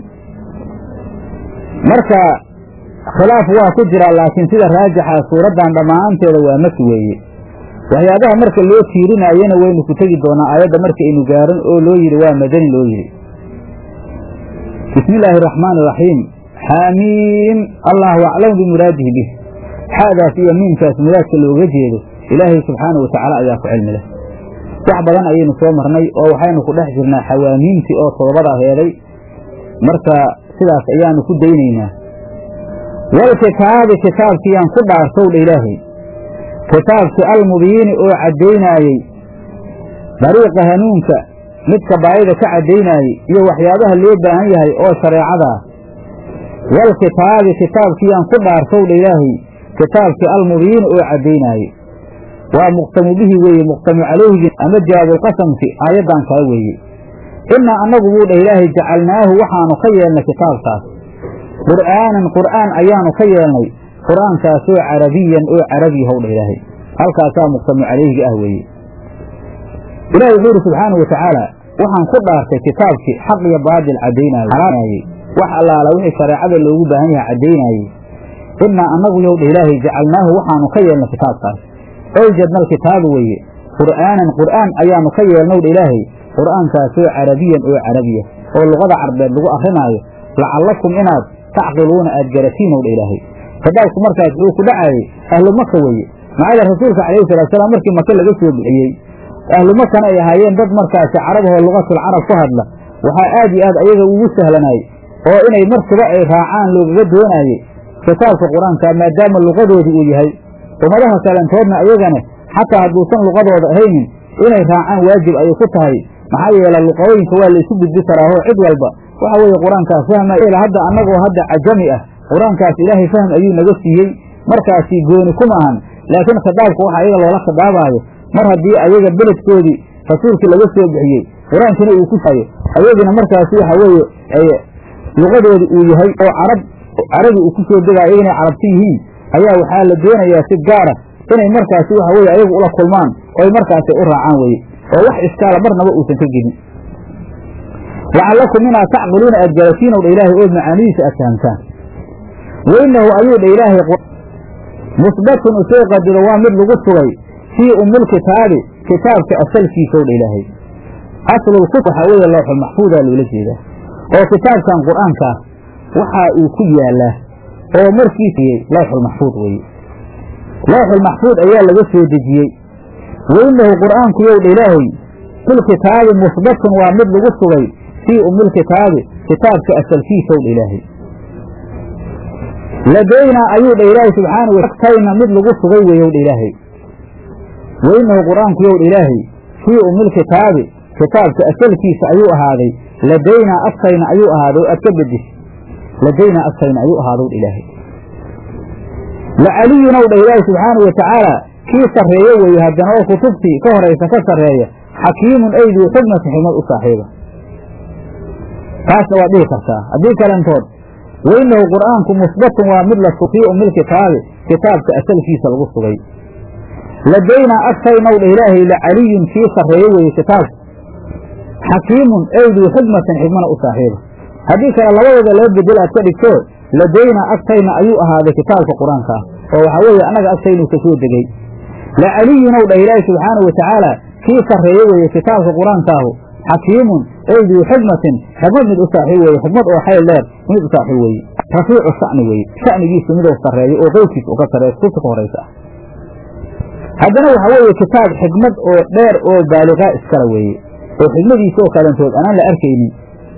marka khilaaf waa ku jiraa laakiin sida raajixa suuraddan dhammaanteeda waa maki weeye waxyaabaha marka loo tiirinaayana waynu ku tegi doonaa aayadda marka aynu gaaran oo loo yidhi waa madani loo yidhi bismi illaahi araxmaani iraxiim xaamiim allahu aclamu bimuraadihi bih xaadaas iyo miimkaas muraadka looga jeedo ilaahay subxaanahu watacaala ayaa ku cilmi leh wax badan ayaynu soo marnay oo waxaynu ku dhex jirnaa xawaamiimtii oo todobada heeday marka sidaas ayaanu ku daynaynaa walkitaabi kitaabkiyaan ku dhaartowdha ilaahay kitaabkii almubiini oo caddaynaayey dariiqa hanuunka midka baayida ka caddaynaayey iyo waxyaabaha loo baahan yahay oo shareecadaa walkitaabi kitaabkiyaan ku dhaartowdha ilaahay kitaabkii almubiini oo caddaynaayey waa muqtamu bihi weeye muqtamu calayhigi ama jawaabulqasamki aayaddan kale weeye innaa annagu buu dhah ilaahay jacalnaahu waxaanu ka yeelnay kitaabkaas qur'aanan qur'aan ayaanu ka yeelnay qur'aankaasoo carabiyan oo carabi howdha ilaahay halkaasaa muqtamu calayhiga ah weeye ilahi wuxuu yidhi subxaanau watacaala waxaan ku dhaartay kitaabkii xaq iyo baadil caddaynaayey wax allaala wixii shareecada loogu baahan yahay caddaynaayey innaa annagu yowdha ilaahay jacalnaahu waxaanu ka yeelnay kitaabkaas owjadna alkitaaba weeye qur'aanan qur'aan ayaanu ka yeelnowdha ilaahay qur'aankaasoo carabiyan oo carabiya oo luqada carbeed lagu akrinaayo lacallakum inaad tacqiluuna aad garatiin ow dha ilaahay khadaabku markaas wuxuu ku dhacaayey ahlu maka weeye maxaa rasuulka calayhi salaatusalaam markii maka laga soo bixiyey ahlu makana ay ahaayeen dad markaasi carabahoo lugatul carab ku hadla waxaa aad iyo aad ayaga ugu sahlanay oo inay markiba ay raacaan loogaga doonaayey kitaabka qur-aanka maadaama luqadoodii uu yahay ummadaha kalentoodna ayagana xataa hadduusan luqadooda ahaynin inay raacaan waajib ayay ku tahay maxaa yeele luqadooyinka waa laysu gudbi karaaho cid walba waxa weeye qur-aankaas fahma hadda annagoo hadda cajami ah qur-aankaas ilaahay fahm ayuu naga siiyey markaasi gooni kuma ahan laakiin khitaabka waxa ayaga loola khidaabaayo mar haddii ayaga beledkoodii rasuulkii laga soo bixiyey qur-aankina uu ku sayo ayagina markaasi waxa weeye luqadoodi uu yahay oo carab carabi uu ku soo degaayo ayaganay carabti yihiin ayaa waxaa la doonayaa si gaara inay markaasi waxa weye ayagu ula kulmaan oo ay markaasi u raacaan weye oo wax iskaala marnaba uusan ka gelin lacallakum inaad tacqiluuna aad garatiin ow dha ilaahay oo macaanidiisa aad fahamtaan wainahu ayuu dha ilaahay musbatun usoo qadiro waa mid lagu sugay fii umilkitaabi kitaabka asalkiisa ow dha ilaahay aslulku waxaa weeye looxul maxfuudaa loola jeedaa oo kitaabkan qur-aankaa waxaa uu ku yaalaa oo markiisiyey lawxul maxfuud weeye lawxul maxfuud ayaa laga soo dejiyey wainahu qur'aanku yow dha ilaahay filkitaabi musbatun waa mid lagu sugay fii umilkitaabi kitaabka asalkiisa ow dha ilaahay ladaynaa ayuu dha ilaahay subxaana agtayna mid lagu sugay weeyow dha ilaahay wainahu qur'aanku yow dha ilaahay fii umilkitaabi kitaabka asalkiisa ayuu ahaaday ladaynaa agtayna ayuu ahaaday oo aad ka bedis ladaynaa agtayna ayuu ahaadow dha ilaahay lacaliyunow dha ilaahay subxaanau watacaala kii sarreeye weeye haddana oo kutubtii ka horaysa ka sarreeya xakiimun ayduu xugmati xigmad u saaxiiba taasna waad dhihi kartaa haddii kalentood wainahu qur'aanku musbatun waa mid la fii umilkitaabi kitaabka asalkiisa lagu sugay ladaynaa agtaynow dha ilaahay lacaliyun kii sarreeye weeye kitaabka xakiimun ayduu xikmatan xigmana u saaxiiba haddii kale labadooda laba bedel aad ka dhigto ladaynaa agtayna ayuu ahaaday kitaabka qur-aanka ah oo waxaa weeye annaga agtaynuu ka soo degey lacaliyunow dhah ilaahi subxaanau watacaala kii sarreeye weeye kitaabka qur-aankaahu xakiimun ayduu xikmatin xikmad mid u saaxiib weeye xikmad oo xayl dheer mid u saaxiib weeye rafiicu sha'ni weeye sha'nigiisu miduu sarreeyo oo qeyrkiisa u ka sarreeyo kutubta ka horaysa ah haddana waxaa weeye kitaab xikmad oo dheer oo baaliqaa iskala weeye oo xikmadiisa oo kalentood anaan la arkaynin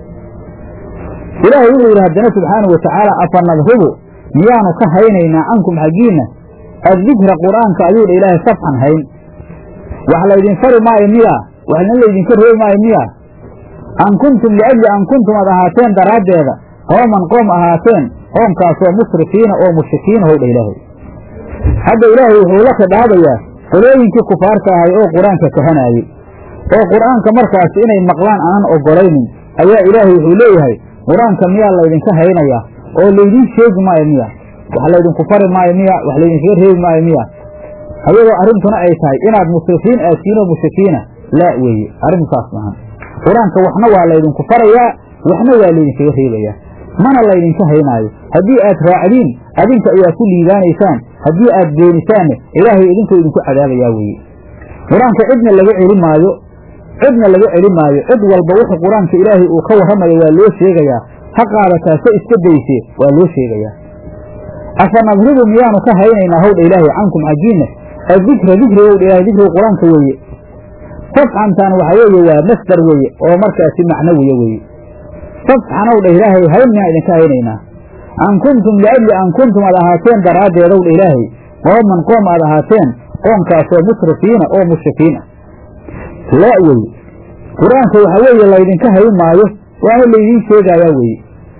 ilaahay wuxuu yidhi haddana subxaanau watacaala afa nadribu miyaanu ka haynaynaa cankum xaggiinna addikra qur'aanka ayuu dha ilaahay safxan hayn wax laydin fari maayo miyaa waxna laydinka reebi maayo miyaa an kuntum liajli an kuntum ad ahaateen daraaddeeda qooman qoom ahaateen qoomkaasoo musrifiina oo mushrikiina how dha ilaahay hadda ilaahay wuxuu la khidaabayaa qolooyinkii kufaarka ahay oo qur-aanka kahanaayey oo qur'aanka markaasi inay maqlaan aanan ogolaynin ayaa ilaahay wuxuu leeyahay qur-aanka miyaa laydinka haynayaa oo laydiin sheegi maayo miya wax laydinku fari maayo miya wax laydinkaga reebi maayo miya ayadoo arrintuna ay tahay inaad musrifiin aadtiin oo mushrikiina laa weeye arrintaas maahan qur-aanka waxna waa laydinku farayaa waxna waa laydinkaga reebayaa mana laydinka haynaayo haddii aad raacdiin adinka ayaa ku liibaanaysaan haddii aad beenisaanne ilaahay idinkoo idinku cadaabayaa weeye qur-aanka cidna laga celi maayo cidna laga celi maayo cid walba wuxuu qur-aanka ilaahay uu ka warramayo waa loo sheegayaa ha qaadataa se iska dayse waa loo sheegayaa afa nadribu miyaanu ka haynaynaa howdha ilaahay cankum xaggiinna addikra dikriga howdha ilahay dikriga qur-aanka weeye safxantan waxa weeye waa masdar weeye oo markaasi macnawiya weeye safxanow dha ilaahay hayn miyaan idinka haynaynaa an kuntum liajli an kuntum aad ahaateen daraaddeedow dha ilaahay qooman qoom aad ahaateen qoomkaasoo musrifiina oo mushrikiin ah laa weye qur-aanka waxa weeye laydinka hayn maayo waana laydiin sheegayaa weeye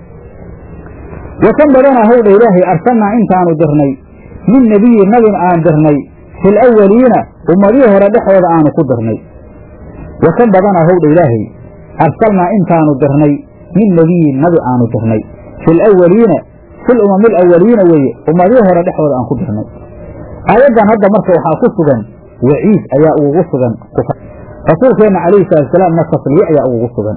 wakan badanaa howdha ilaahay arsalnaa intaanu dirnay min nebiyin nabin aan dirnay fil awaliina ummadihii hore dhexooda aanu ku dirnay wakan badanaa howdha ilaahay arsalnaa intaanu dirnay min nebiyin nabi aanu dirnay fil awaliina fil umamil awaliina weeye ummadihii hore dhexooda aan ku dirnay aayaddan hadda marka waxaa ku sugan waciid ayaa ugugu sugan rasuulkeenna calayhi salaatusalaamna tasliye ayaa ugugu sugan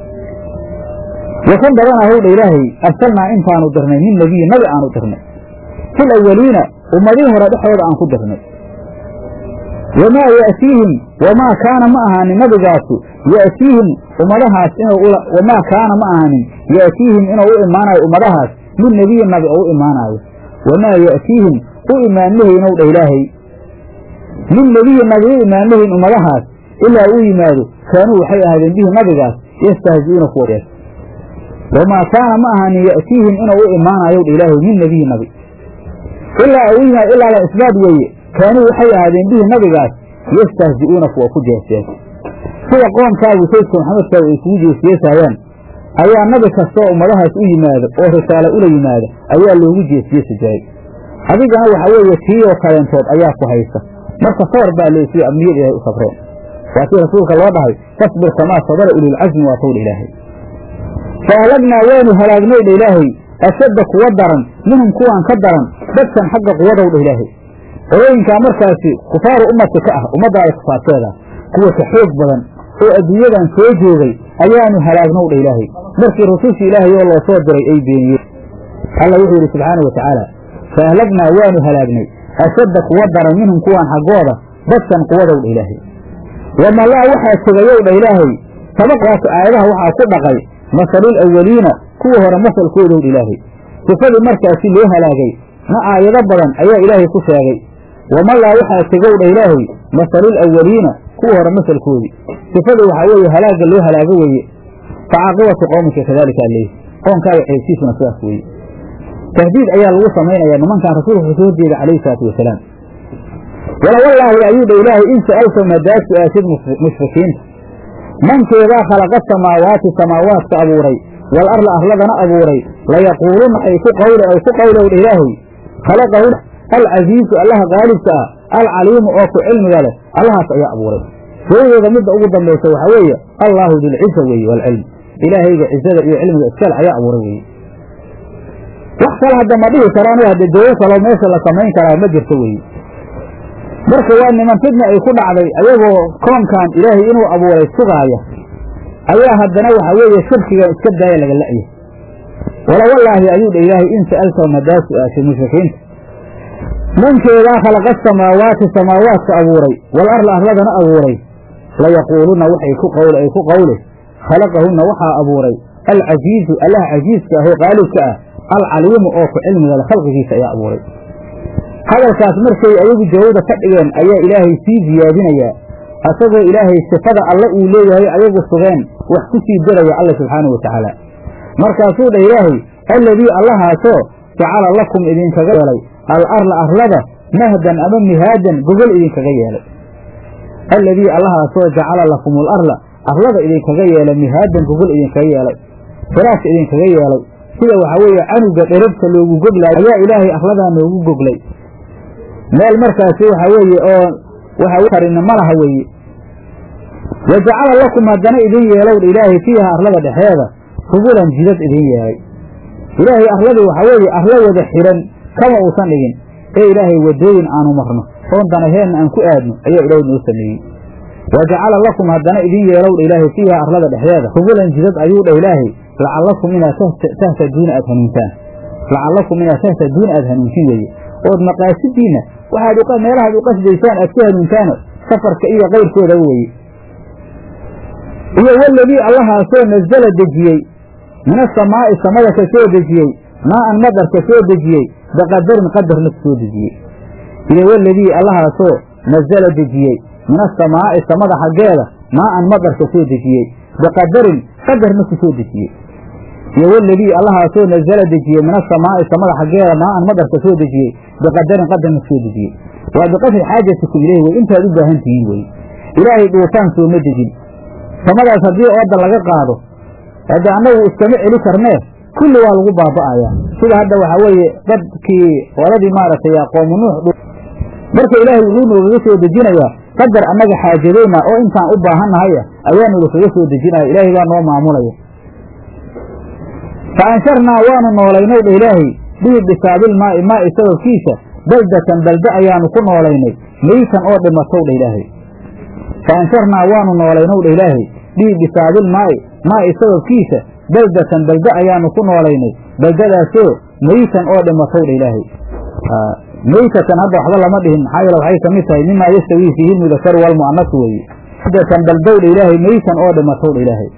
wakan badanaa howdha ilaahay arsalnaa intaanu dirnay min nebiyin nabi aanu dirnay fil awaliina ummadihii hore dhexooda aan ku dirnay wamaa ya'tiihim wamaa kaana ma ahaanin nabigaasu ya'tiihim ummadahaas inuu wamaa kaana ma ahanin ya'tiihim inuu u imaanayo ummadahaas min nebiyin nabi oo u imaanaayo wamaa ya'tiihim u imaanmahaynow dha ilaahay min nebiyin nabi u imaanmahayn ummadahaas ilaa uu yimaado kaanuu waxay ahaadeen bihi nabigaas yastahzi'uuna kuwa wamaa kaana ma ahanin ya'tiihim inuu u imaanayow dha ilaahay min nebiyi nabi ilaa uu yimaado ilaa la isbaad weeye kaanuu waxay ahaadeen bihi nabigaas yastahzi'uuna kuwa ku jeesjees sida qoomkaagu saydka maxamedkaagu ay kugu jeesjeesaayaan ayaa nabi kastoo ummadahaas u yimaado oo risaalo ula yimaado ayaa loogu jeesjeesi jiray adigana waxa weeye tiiyoo kaleentood ayaa ku haysa marka sabar baa leesiyo amniyad ilaahay u sabreen waa kii rasuulka loo dhahay fasbir kamaa sabara ulilcasmi waa towdha ilaahay fa ahlagnaa waanu halaagnay dha ilaahay ashadda kuwa daran minhum kuwaan ka daran dadkan xagga quwadow dha ilaahay qolooyinkaa markaasi kufaaru ummati ka ah ummaddaada kufaarteeda kuwa ka xoog badan oo adduunyadan soo joogay ayaanu halaagnow dha ilaahay markii rusushii ilaahay oo loo soo diray ay beeniyeen alla wuxuu yidhi subxaana wa tacaala fa ahlagnaa waanu halaagnay ashadda kuwa daran minhum kuwaan xaggooda dadkan quwadow dha ilaahay wamalaa waxaa tegayow dha ilaahay sabaqaas aayadaha waxaa ku dhaqay masalul awwaliina kuwa hore masalkoodow dha ilaahay sifadii markaasi loo halaagay na aayado badan ayaa ilaahay ku sheegay wamalaa waxaa tegow dha ilaahay masalul awwaliina kuwa hore masalkoodii sifadii waxaa weeye halaagga loo halaago weeye fa caaqibatu qowmika kadalika aleyh qoonkaaga ceebtiisuna sidaas weeye tahdiid ayaa lagu samaynayaa nimankan rasuulka kasoo horjeeda calayhi salaatu wasalaam wala wallaahi ayuu dha ilaahay in sa'alta madaad su-aashid mushrikiinta mankeedaa khalaqa samaawaati samaawaadka abuuray wal arla arladana abuuray layaquuluna ay ku qawle ay ku qawlow dha ilaahay khalaqahu alcasiizu allaha qaalibka ah alcaliimu oo ku cilmiga leh allahaas ayaa abuuray jawadooda midda ugu dambaysa waxaa weeye allaahu dilciza weeye waalcilm ilaahayga cizada iyo cilmiga iskale ayaa abuuray weeye wax kale hadda ma dhihi karaan hadde jawo kaloo meesha la samayn karaa ma jirto weeye marka waa niman fidna ay ku dhacday ayagoo koonkan ilaahay inuu abuuray sugaaya ayaa haddana waxa weeye shirkigan iska daaya laga la'ya wala wallaahi ayuu dha ilaahay in sa'altahum haddaa su-aashay mushrikiinta mankeedaa khalaqa samaawaati samaawaadka abuuray wal arla arladana abuuray layaquuluna waxay ku qawle ay ku qawle khalaqahunna waxaa abuuray alcasiizu allah casiiska ah oo qaalibka ah alcaliimu oo ku cilmiga le khalqigiisa ayaa abuuray hadalkaas markay ayagu jawabda ka dhigeen ayaa ilaahay sii ziyaadinayaa asagoo ilaahay sifada alle uu leeyahay ayagu sugeen wax ku sii daraya alla subxaanahu wa tacaala markaasuu dha ilaahay alladii allahaasoo jacala lakum idinkaga yeelay al arla arlada mahdan ama mihaadan gogol idinkaga yeelay alladii allahaasoo jacala lakum al arla arlada idinkaga yeelay mihaadan gogol idinkaga yeelay firaas idinkaga yeelay sida waxaa weeye canuga dherabta loogu goglaayo ayaa ilaahay arladaa noogu goglay meel markaasi waxaa weeye oo waxa karina ma laha weeye wa jacala lakum haddana idin yeelow ilaahay fiiha arlada dhexeeda subulan jidad idin yeelay ilaahay arladii waxaa weeye arlo wada xiran kama uusan dhigin ee ilaahay wadooyin aanu marno oon danaheenna aan ku aadno ayaa ilaahay noo sameeyey wa jacala lakum haddana idin yeelowdha ilaahay fiiha arlada dhexdeeda subulan jidad ayuu dhah ilaahay lacallakum inaad tahtaduuna aad hanuuntaan lacallakum inaad tahtaduuna aad hanuuntin weeye ood maqaasidiinna waxaad meelahaad u qasdaysaan aad ku hanuuntaano safarka iyo kayrkooda weeye iyo waladii allahaasoo nasala dejiyey min asamaa'i samada ka soo dejiyey maa'an madar ka soo dejiyey biqadarin qadarna ku soo dejiyey iyo waladii allahaasoo nasala dejiyey min asamaa'i samada xaggeeda maa'an madar ka soo dejiyey biqadarin qadarna ku soo dejiyey iyo waladii allahaasoo nasala dejiyey min asamaa'i samada xaggeeda maa'an madar ka soo dejiyey biqadarin qadarna ku soo dejiyey waa biqadri xaajatikum ileyh wey intaad u baahan tihiin weye ilaahay dhuufaan sooma dejin samadaas haddii ooda laga qaado hadda annagu iskama celi karnee kulli waa lagu baaba'ayaa sida hadda waxaa weeye dadkii qoladii maaragtay qoomu nuux marka ilaahay wuxuu noogaga soo dejinayaa qadar annaga xaajadeyna oo intaan u baahannahaya ayaanu lakaga soo dejinaya ilaahay baa noo maamulaya fa ansharnaa waanu noolaynay dha ilaahay bihi bisaabilmaa'i maa'i sababkiisa baldatan balde ayaanu ku noolaynay meytan oo dhimatow dha ilaahay fa ansharnaa waanu noolaynow dha ilaahay bihi bisaabilmaa'i maa'i sababkiisa baldatan balde ayaanu ku noolaynay baldadaasoo meytan oo dhimatow dha ilaahay meytatan hadda waxba lama dhihin maxaa yeele waxay ka mid tahay mimaa yastawii fiihi lmudakaru walmu'anasu weeye baldatan baldow dha ilaahay meytan oo dhimatow dha ilaahay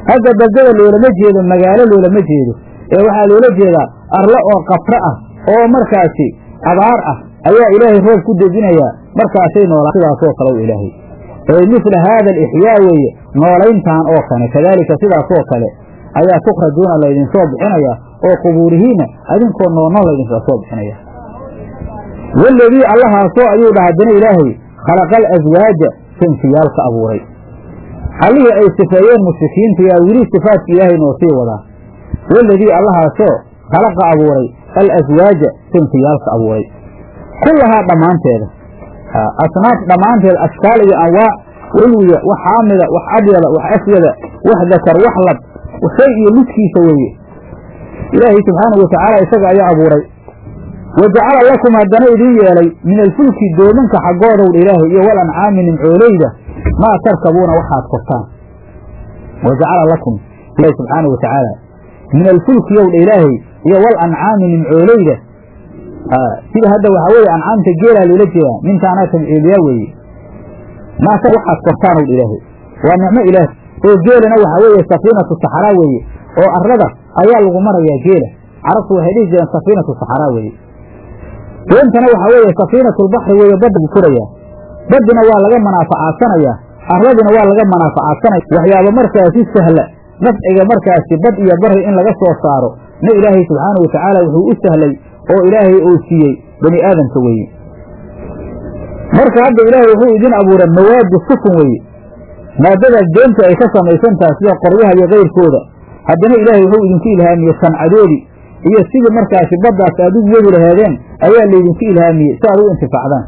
hadda baldada loolama jeedo magaalo loolama jeedo ee waxaa loola jeedaa arlo oo qabro ah oo markaasi abaar ah ayaa ilaahay roob ku dejinayaa markaasay noolaa sidaasoo kale u ilaahay ee misla haada alixyaa weeye noolayntaan oo kale kadaalika sidaasoo kale ayaa tukhrajuuna laydinsoo bixinaya oo qubuurihiinna adinkoo noolno laydinkala soo bixinaya waladii allahaasoo ayuu dhaha haddana ilaahay khalaqa alaswaaja sinfiyaalka abuuray allihii ay sifeeyeen mushrikiinta yaa weli sifaadka ilaahay noo sii wadaa waladii allahaasoo khalaqa abuuray alaswaaja sinfiyaalka abuuray kullahaa dhammaanteeda asnaaf dhammaanteed ashkaal iyo anwaac ulwiya wax xaamida wax abyada wax aswada wax dakar wax lab shay iyo lidkiisa weeye ilaahay subxaanahu watacaala isaga ayaa abuuray wa jacala lakum haddana idin yeelay min alfulki doomanka xaggoodow dha ilaahay iyo wal ancaami nimcooleyda maa tarkabuuna waxaad kortaan wa jacala lakum ilahi subxaanahu watacaala min alfulki yow dha ilaahay iyo wal ancaami nimcooleyda sida hadda waxaa weeye ancaamta geelaa loola jeedaa mintaanaa tabciidiyaa weeye maata waxaad kortaanow dha ilaahay waa nicmo ilaah oo geelana waxaa weeye safiinatu saxaraa weeye oo arlada ayaa lagu marayaa geela carabtu waxay dhihi jireen safiinatu saxaraa weeye doontana waxaa weeye safiinatulbaxri weeye badda furayaa baddina waa laga manaafacaadsanaya arladina waa laga manaafacaadsanaya waxyaaba markaasi sahla nafciga markaasi bad iyo bari in laga soo saaro na ilaahay subxaanahu watacaala wuxuu u sahlay oo ilaahay uu siiyey bani aadamka weeye marka hadda ilaahay wuxuu idin abuuray mawaadi sukun weeye maadadaas doonta ay ka samaysan taha sida qoryaha iyo kayrkooda haddana ilaahay wuxuu idinku ilhaamiyey sancadoodii iyo sidii markaasi baddaas aad u wadi laheedeen ayaa laydinku ilhaamiyey si aad u intifaacdaan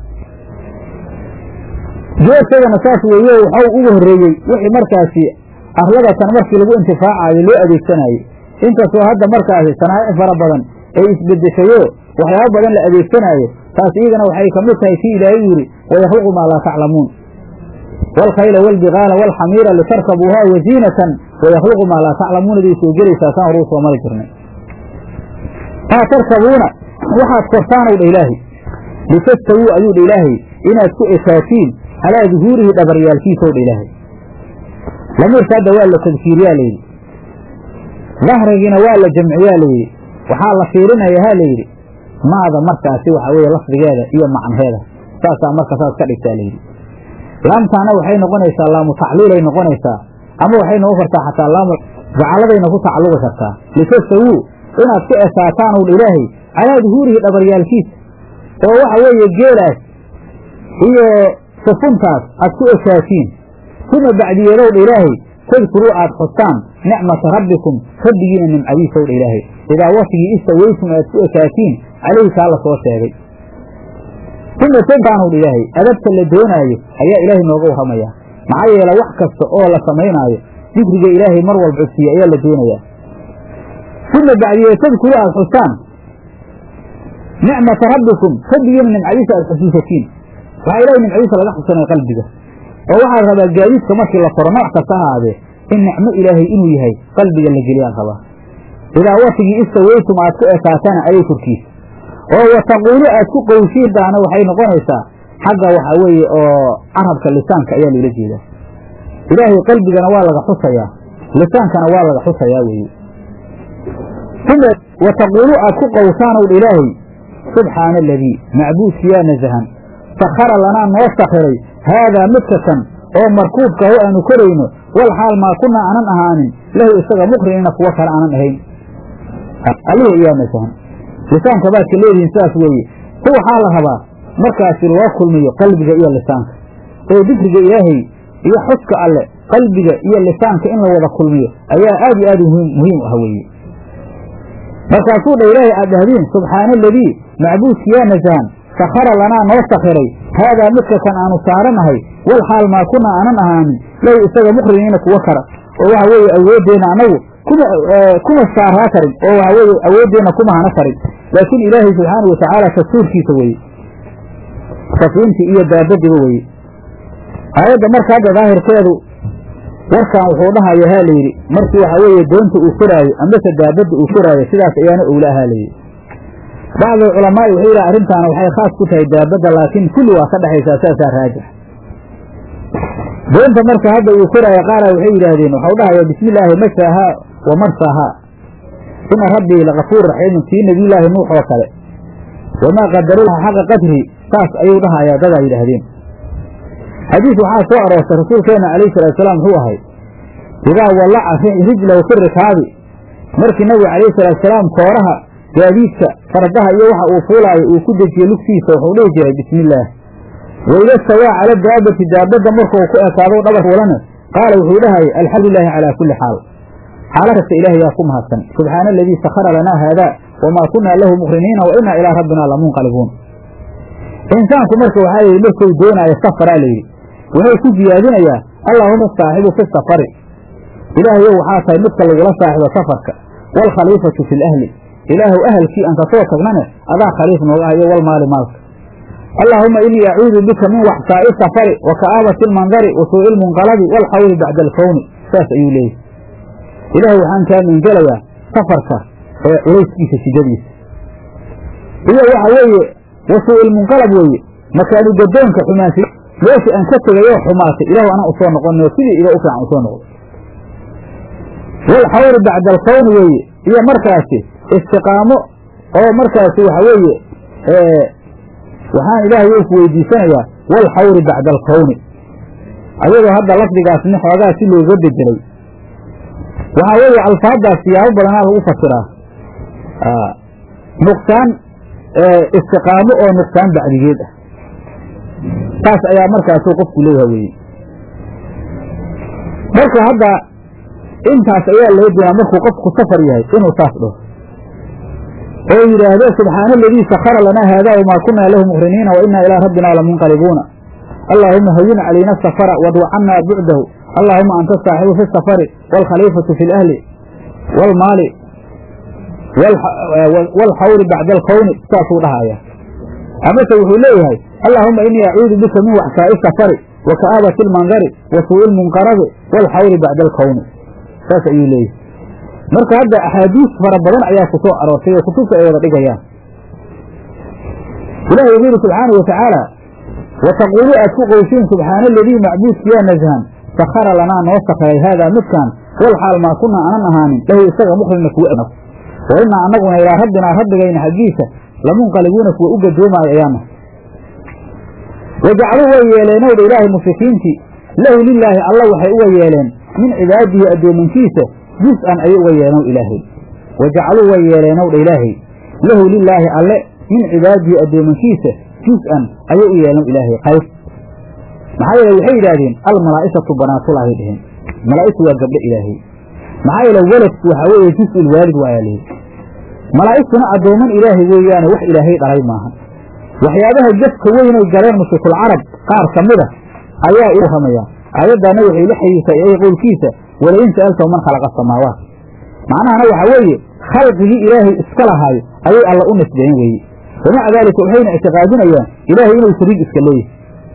geesadana saas weeye waxau ugu horreeyey wixii markaasi arladatan markii lagu intifaacaayo loo adeegsanayey inkastoo hadda markaasi sanaa'ic fara badan ay isbedeshayo waxyaabo badan la adeegsanaayo taas iyadana waxay ka mid tahay kii ilaahay yidhi wayakhluqu maa laa taclamuun waalkhayla waalbigaala waalxamiira litarkabuuhaa waziinatan wayakhluqu maa laa taclamuunaday soo gelaysaa saan horuu soo mari jirnay maa tarkabuuna waxaad kortaanow dha ilaahay litastawuu ayuu dha ilaahay inaad ku ekaatiin calaa duhuurihi dhabaryaalkiisaw dha ilaahay lamiirka hadda waa la tadkiiriyaa layidhi dahrigiina waa la jamciyaa layidhi waxaa la fiirinaya ha layidhi maada markaasi waxaa weeye lafdigeeda iyo macnaheeda saasaa marka saas ka dhigtaa layidhi laamtaana waxay noqonaysaa laamu tacliilay noqonaysaa ama waxay noqon kartaa xataa laamu jacaladayna ku tacalluqi kartaa litastawuu inaad ku ekaataan ow dha ilaahay calaa duhuurihi dhabaryaalkiisa oo waxa weeye geelaas iyo sufuntaas aad ku ekaatiin uma bacdiyeedow dha ilaahay tadkuruu aad xustaan nicmata rabbikum rabbigiina nimcadiisaw dha ilaahay idaa watigii istawaytum aad ku ekaatiin calayhi kaa la soo sheegay uma tadkaanow dha ilaahay adabta la doonaayo ayaa ilaahay nooga warramayaa maxaa yeele wax kasta oo la samaynaayo dikriga ilaahay mar walba codsiiye ayaa la doonayaa uma bacdiye tadkuru aad xustaan nicmata rabbikum rabbigiina nimcadiisa aad xusuusatiin waxaa ilahay nimcadiisa laga xusanaya qalbiga oo waxaa rabaa gaadiidka markii la faro nooc kasta ahaadee in nicmo ilaahay inuu yahay qalbiga la geliyaan rabaa idaa watigii istawaytum aad ku ekaatana ayay korkiisa oo wataquulu aad ku qowshiintaana waxay noqonaysaa xagga waxaa weeye oo carabka lisaanka ayaa loola jeedaa ilaahay qalbigana waa laga xusayaa lisaankana waa laga xusayaa weeye uma wataquulu aad ku qowsaanow dha ilaahay subxaana aladii macbuudkiyaa nasahan sakhara lanaa noo sakhiray haadaa midka kan oo markuubka ho aanu korayno wal xaal maa kunaa aanan ahaanin lahu isaga muqrinina kuwo kale aanan ahayn alihi iyaa nasahan lisaanka baad ka leedihiin sidaas weeye ku waxaa la rabaa markaasi loo kulmiyo qalbiga iyo lisaanka oo dikriga ilaahay iyo xuska alle qalbiga iyo lisaanka in la wada kulmiyo ayaa aad iyo aad muhiim u ah weeye markaasuu dha ilaahay aad dhahdiin subxaana aladii macbuudkiyaa nasahan sakhara lanaa noo sakhiray haadaa midka kan aanu saaranahay wal xaal maa kunaa aanan ahaanin lahu isaga muqriniina kuwo kara oo waxa weeye awooddeenna annagu kuma kuma saaraa karin oo waxa weeye awooddeenna kuma hana karin laakiin ilaahay subxaana wa tacaala tasuurkiisa weeye safiintii iyo daabadiba weeye aayadda marka hadda daahirkeedu warkan wuxuu dhahaya ha layidhi markii waxa weeye doonta uu koraayo ambase daabadda uu koraayo sidaas ayaana owla ahaa layidhi bacdu culamaa'i wuxuu yidhaha arrintaana waxay khaas ku tahay daabadda laakiin kulli waa ka dhexaysaa saasaa raajix doonta marka hadda uu koraayo qaara waxay yidhaahdeen waxau dhahaya bismi illaahi mashaahaa wa marsaahaa ina rabbii lakafuur raxiimun kii nebiyullaahi nuux oo kale wamaa qadarullaha xaqa qadri saas ayuu dhahayaa dadaa yidhaahdeen xadiis waxaa soo aroortay rasuulkeenna calayhi salaatusalaam wuxuu ahay idaa wallaca rijlahu fi rikaabi markii nabiga calayhi salaatusalaam kooraha gaadiidka fardaha iyo waxa uu fuulaayo uu ku dejiye lugtiisa wuxuu dhihi jiray bismi illaah waida stawaa cala daabati daabadda markuu ku ekaado dhabar fuulana qaala wuxuu dhahayay alxamdu lilaahi calaa kulli xaal xaalo kasta ilaah yaa ku mahadsan subxaana aladii sakhara lanaa haadaa wamaa kunaa lahu muqriniina wa inaa ilaa rabbina lamunqalibuun insaanku marka waxaa layidhi markuu doonaayo safaraa layidhi wuxuu ku siyaadinayaa allaahuma saaxibu fi safari ilaahayow waxaa tahay midka lagula saaxibo safarka waalkhaliifatu fi lahli ilaahuw ahalkii aan kasoo tagnane adaa khaliif nooga ah iyo walmaali maalka allaahuma inii acuudu bika min waxsaa'i safari wa ka'aabati almandari wa suu'i ilmunqalabi waalxawli bacda alkowni saas ayuu leeyahy ilaahay waxaan kaa meengelayaa safarka ee culayskiisa shidadiisa iyo waxa weeye wa suu'i ilmunqalab weeye makaanu gadoonka xumaansi meeshii aan ka tegayoo xumaatay ilaahu anaa usoo noqonayo sidii iga u fiican usoo noqdo waalxawli bacda alkowni weeye iyo markaasi istiqaamo oo markaasi waxa weeye waxaan ilaahay ou ku weydiisanayaa waalxawri bacda alkowni ayadoo hadda lafdigaasni xoogaa si looga bedelay waxaa weeye alfaaddaas siyaabo badanaa lagu fasiraa nuqsaan istiqaamo oo nuqsaan bacdigeed ah saas ayaa markaasuu qofku leeyaha weye marka hadda intaas ayaa loo doonaa markuu qofku safar yahay inuu saas dhaho oo yidhaahdo subxaana aladii sakhara lanaa haadaa wamaa kunaa lahu muqriniina wa inaa ilaa rabbina lamunqalibuuna allaahuma hayin calayna asafara wadwacannaa bucdahu allaahuma anta asaaxibu fi safari waalkhaliifatu fi lahli waalmaali waalxawri bacda alkowni saasuu dhahaya amase wuxuu leeyahay allaahuma inii acuudu bika min waxsaa'i safari wa ka'aabati almandari wa suu'i ilmunqarabi waalxawri bacda alkowni saas ayuu leeyahay marka hadda axaadiis fara badan ayaa ku soo aroortay oo kutubta ay wada dhigayaan ilahi wuxuu yidhi subxaana wa tacaala wa taquulu aad ku qoysiin subxaana aladii macbuudkiyaa nashan sakhara lanaa noo sakhiray haadaa midkaan wal xaal maa kunaa aanan ahaanin lahu isaga muqrina kuwa eg wa inaa annaguna ilaa rabbinaa rabbigayna xaggiisa lamunqalibuuna kuwa u gadoomaayo ayaana wajacluu way yeeleenowdha ilaahay mushrikiintii lahu lilaahi alla waxay uga yeeleen min cibaadihi addoomankiisa jus-an ayay uga yeelenow ilaahay wajacaluu way yeeleenowdha ilaahay lahu lilaahi alle min cibaadihi addoomankiisa jus-an ayay u yeelenow ilaahay qayb maxaa yeele waxay yidhaahdeen almalaa'ikatu banaatulaahay dheheen malaa'igtu waa gabdho ilaahay maxaa yeele weladku waxaa weeye jus-ul waalid waayaa lihi malaa'igtuna addooman ilaahay weeyaane wax ilaahay dhalay maahan waxyaabaha jafka weynay galeen mushrikul carab qaar ka mida ayaa u warramaya aayaddaana waxay la xiriirtay ay qowlkiisa walain sa'altahu man khalaqa asamaawaat macnahana waxaa weeye khalqigii ilaahay iska lahaayo ayay alla u nisbeyn weeye wamaca daalika waxayna ictiqaadinayaan ilaahay inuu shariig iska leeyahay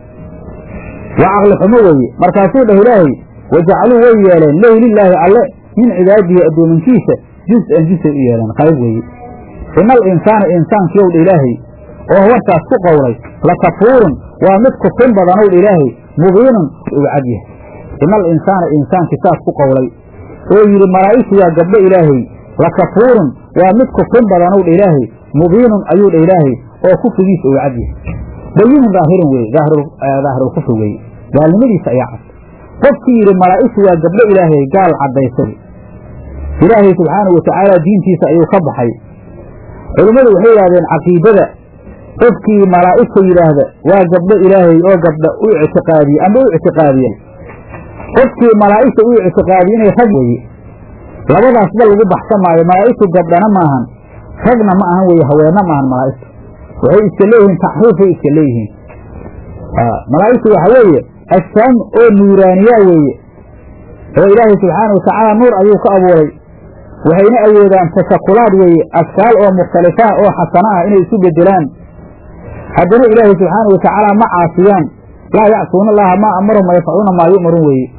waa caqli xumo weeye markaasuu dhah ilaahay wajacaluu way yeeleen lahu lilaahi alle min cibaadihi addoomankiisa jus-an jusay u yeeleen qayb weeye ina al insaana insaankiyow dha ilaahay oo warkaas ku qowlay lakafuurun waa mid kufrin badanow dha ilaahay mubiinun uu cad yahay ina al insaana insaankii saas ku qowlay oo yidhi malaa'igtu waa gabdho ilaahay lakafuurun waa mid kufrin badanow dha ilaahay mubiinun ayuu dha ilaahay oo kufrigiisa uu cad yahay bayinun daahirun weeye daahirulkufri weeye gaalnimadiisa ayaa cad qofkii yidhi malaa'igtu waa gabdho ilaahay gaal caddaysay ilaahay subxaanahu watacaala diintiisa ayuu ka baxay culimmadu waxay yidhahdeen caqiidada qofkii malaa'igta yidhaahda waa gabdho ilaahay oo gabdha u ictiqaadiye ama u ictiqaadiyey qofkii malaa'igta u ictiqaadiye inay rag weye labadaasba lagu baxsan maayo malaa'igtu gabdhana maahan ragna ma ahan weye haweenna maahan malaa'igtu waxay iska leeyihiin taxriifay iska leeyihiin malaa'igtu waxa weeye ajsaam oo nuuraaniyaa weeye oo ilaahay subxaana watacaala nuur ayuu ka abuuray waxayna awoodaan tashakulaad weeye ashkaal oo mukhtalifaa oo xasana ah inay isu bedelaan haddana ilaahay subxaana watacaala ma caasiyaan laa yacsuuna allaha maa amarahum wayafcaluuna maa yu'maruun weeye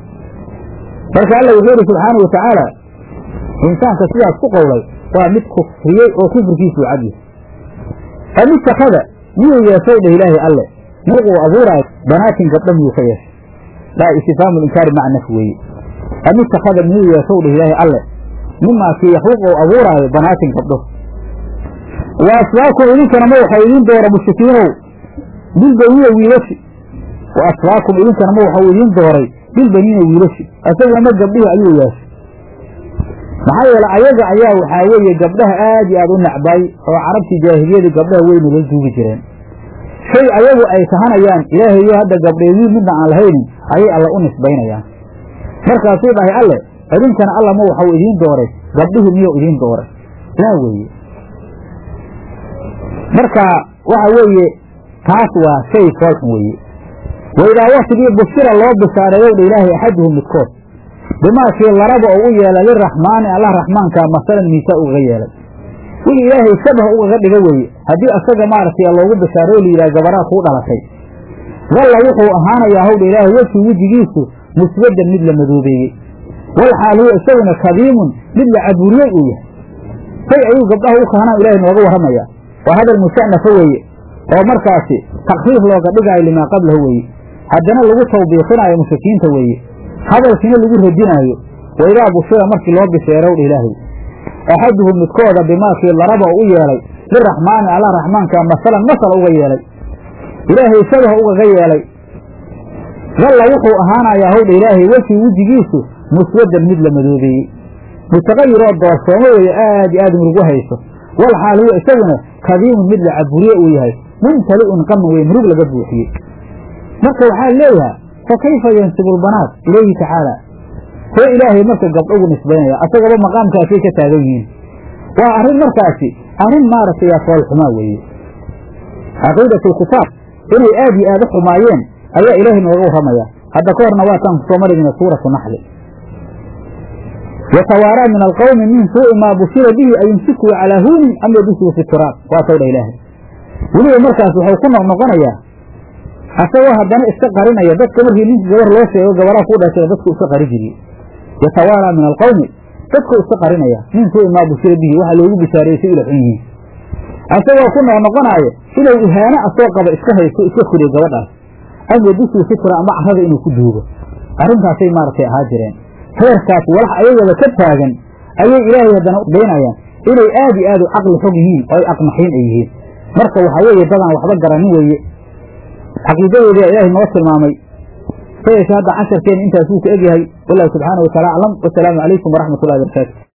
marka alla wuxuu yidhi subxaana watacaala insaanka sidaas ku qowlay waa mid kufriyey oo kufrigiisuu cadyahay amitakada miyuu yeeshay dheh ilaahay alle muquu abuuraayo banaatin gabdho miyuu ka yeeshay laa istifhaamu linkaari maca naf weeye am ittakhada miyuu yeeshow dheh ilaahay alle mimaa kii yakhluq ou abuuraayo banaatin gabdho wa asfaakum idinkana ma waxau idiin doora mushrikiinow bilbaniina wiilashi wa asfaakum idinkana ma waxau idiin dooray bilbaniina wiilashi asaguna ma gabdhihi ayuu yeeshay maxaa yeele ayaga ayaa waxaa weeye gabdhaha aad iyo aad u necbay oo carabtii jaahiliyadii gabdhaha weyna la duugi jireen shay ayagu ay kahanayaan ilaahayo hadda gabdheedii midna aan lahaynin ayay alla u nisbaynayaan markaasuu dhahay alle idinkana alla ma waxau idiin dooray gabdhihii miyuu idiin dooray laa weeye marka waxa weeye taas waa shay foolxun weeye waidaa waktigii bushira loo bishaareeyow dha ilaahay axaduhum midkood bimaakii laraba oo u yeelay liraxmaani allah raxmaankaa masalan miisa ugaga yeelay wixii ilaahay shabah ugaga dhiga weeye haddii asaga maaragtay loogu bishaareyo layidhaha gabaraa kuu dhalatay dalla wuxuu ahaanayaa howdha ilaahay wejhi wejigiisu muswaddan mid la madoobeeyey walxaal huwa isaguna kadiimun mid la caburiyey uu yahay say ayuu gabdhaha u kahanaan ilahay nooga warramaya waa hadal musa'nafa weeye oo markaasi takfiif looga dhigaayo limaa qablahu weeye haddana lagu tawbiiqinaayo mushrikiinta weeye hadalkiina lagu radinaayo waidaa bushira markii loo bisheerow dha ilaahay axaduhum midkooda bimaakii laraba oo u yeelay liraxmaani allah raxmaanka masalan masal uga yeelay ilaahay shabah ugaga yeelay dalla wuxuu ahaanayaa howdha ilaahay wejii wejigiisu muswaddan mid la madoobeeyey mutaqayiroo doorsoomo weeye aad iyo aad murugu hayso wal xaal huwa isaguna kadiimun mid la caburiye uu yahay mumtali'un qaman wey murug laga buuxiyey marka waxaa leeyaha fa kayfa yansibu lbanaat ilayhi tacaala see ilaahay marka gabdho ugu nisbaynaya asagaba maqaamkaasay ka taagan yihiin waa arrin markaasi arrin maaragtay foolxumaa weeye caqiidatulkitaab inay aad iyo aad u xumaayeen ayaa ilaahay nooga warramaya hadda ka horna waataan kusoo marigna suuratu naxli yatawaaraa min alqawmi min suu'i maa bushira bihi ayumsikuu calaa huunin am yadusuu fi turaab waa tawdha ilaahay weliba markaas wuxuu ku noqnoqonayaa asagoo haddana iska qarinaya dadka markii ninki gabar loo sheego gabaraa ku dhashay dadku iska qari jiriye yatawaaraa min alqawmi dadku iska qarinaya min suu'i maa bushira bihi waxaa loogu bishaariyey si ila xun yihiin asagoo ku noqnoqonaayo inuu ihaano asoo qaba iska haysto iska koriyo gabadhaas am yadusuu fi turaab ama carrada inuu ku duugo arrintaasay maaragtay ahaa jireen heerkaas walax ayagaba ka taagan ayay ilaahay haddana daynayaan inay aad iyo aad u caqli xog yihiin oo ay aqmaxiin ay yihiin marka waxaa weeye dadaan waxba garanin weeye caqiidadoodii ilaahay noo tilmaamay sayeshe hadda casharkeena intaas wuu ka egyahay wallahu subxaana wa taala aclam wasalaamu calaykum waraxmat ullahi barakaatu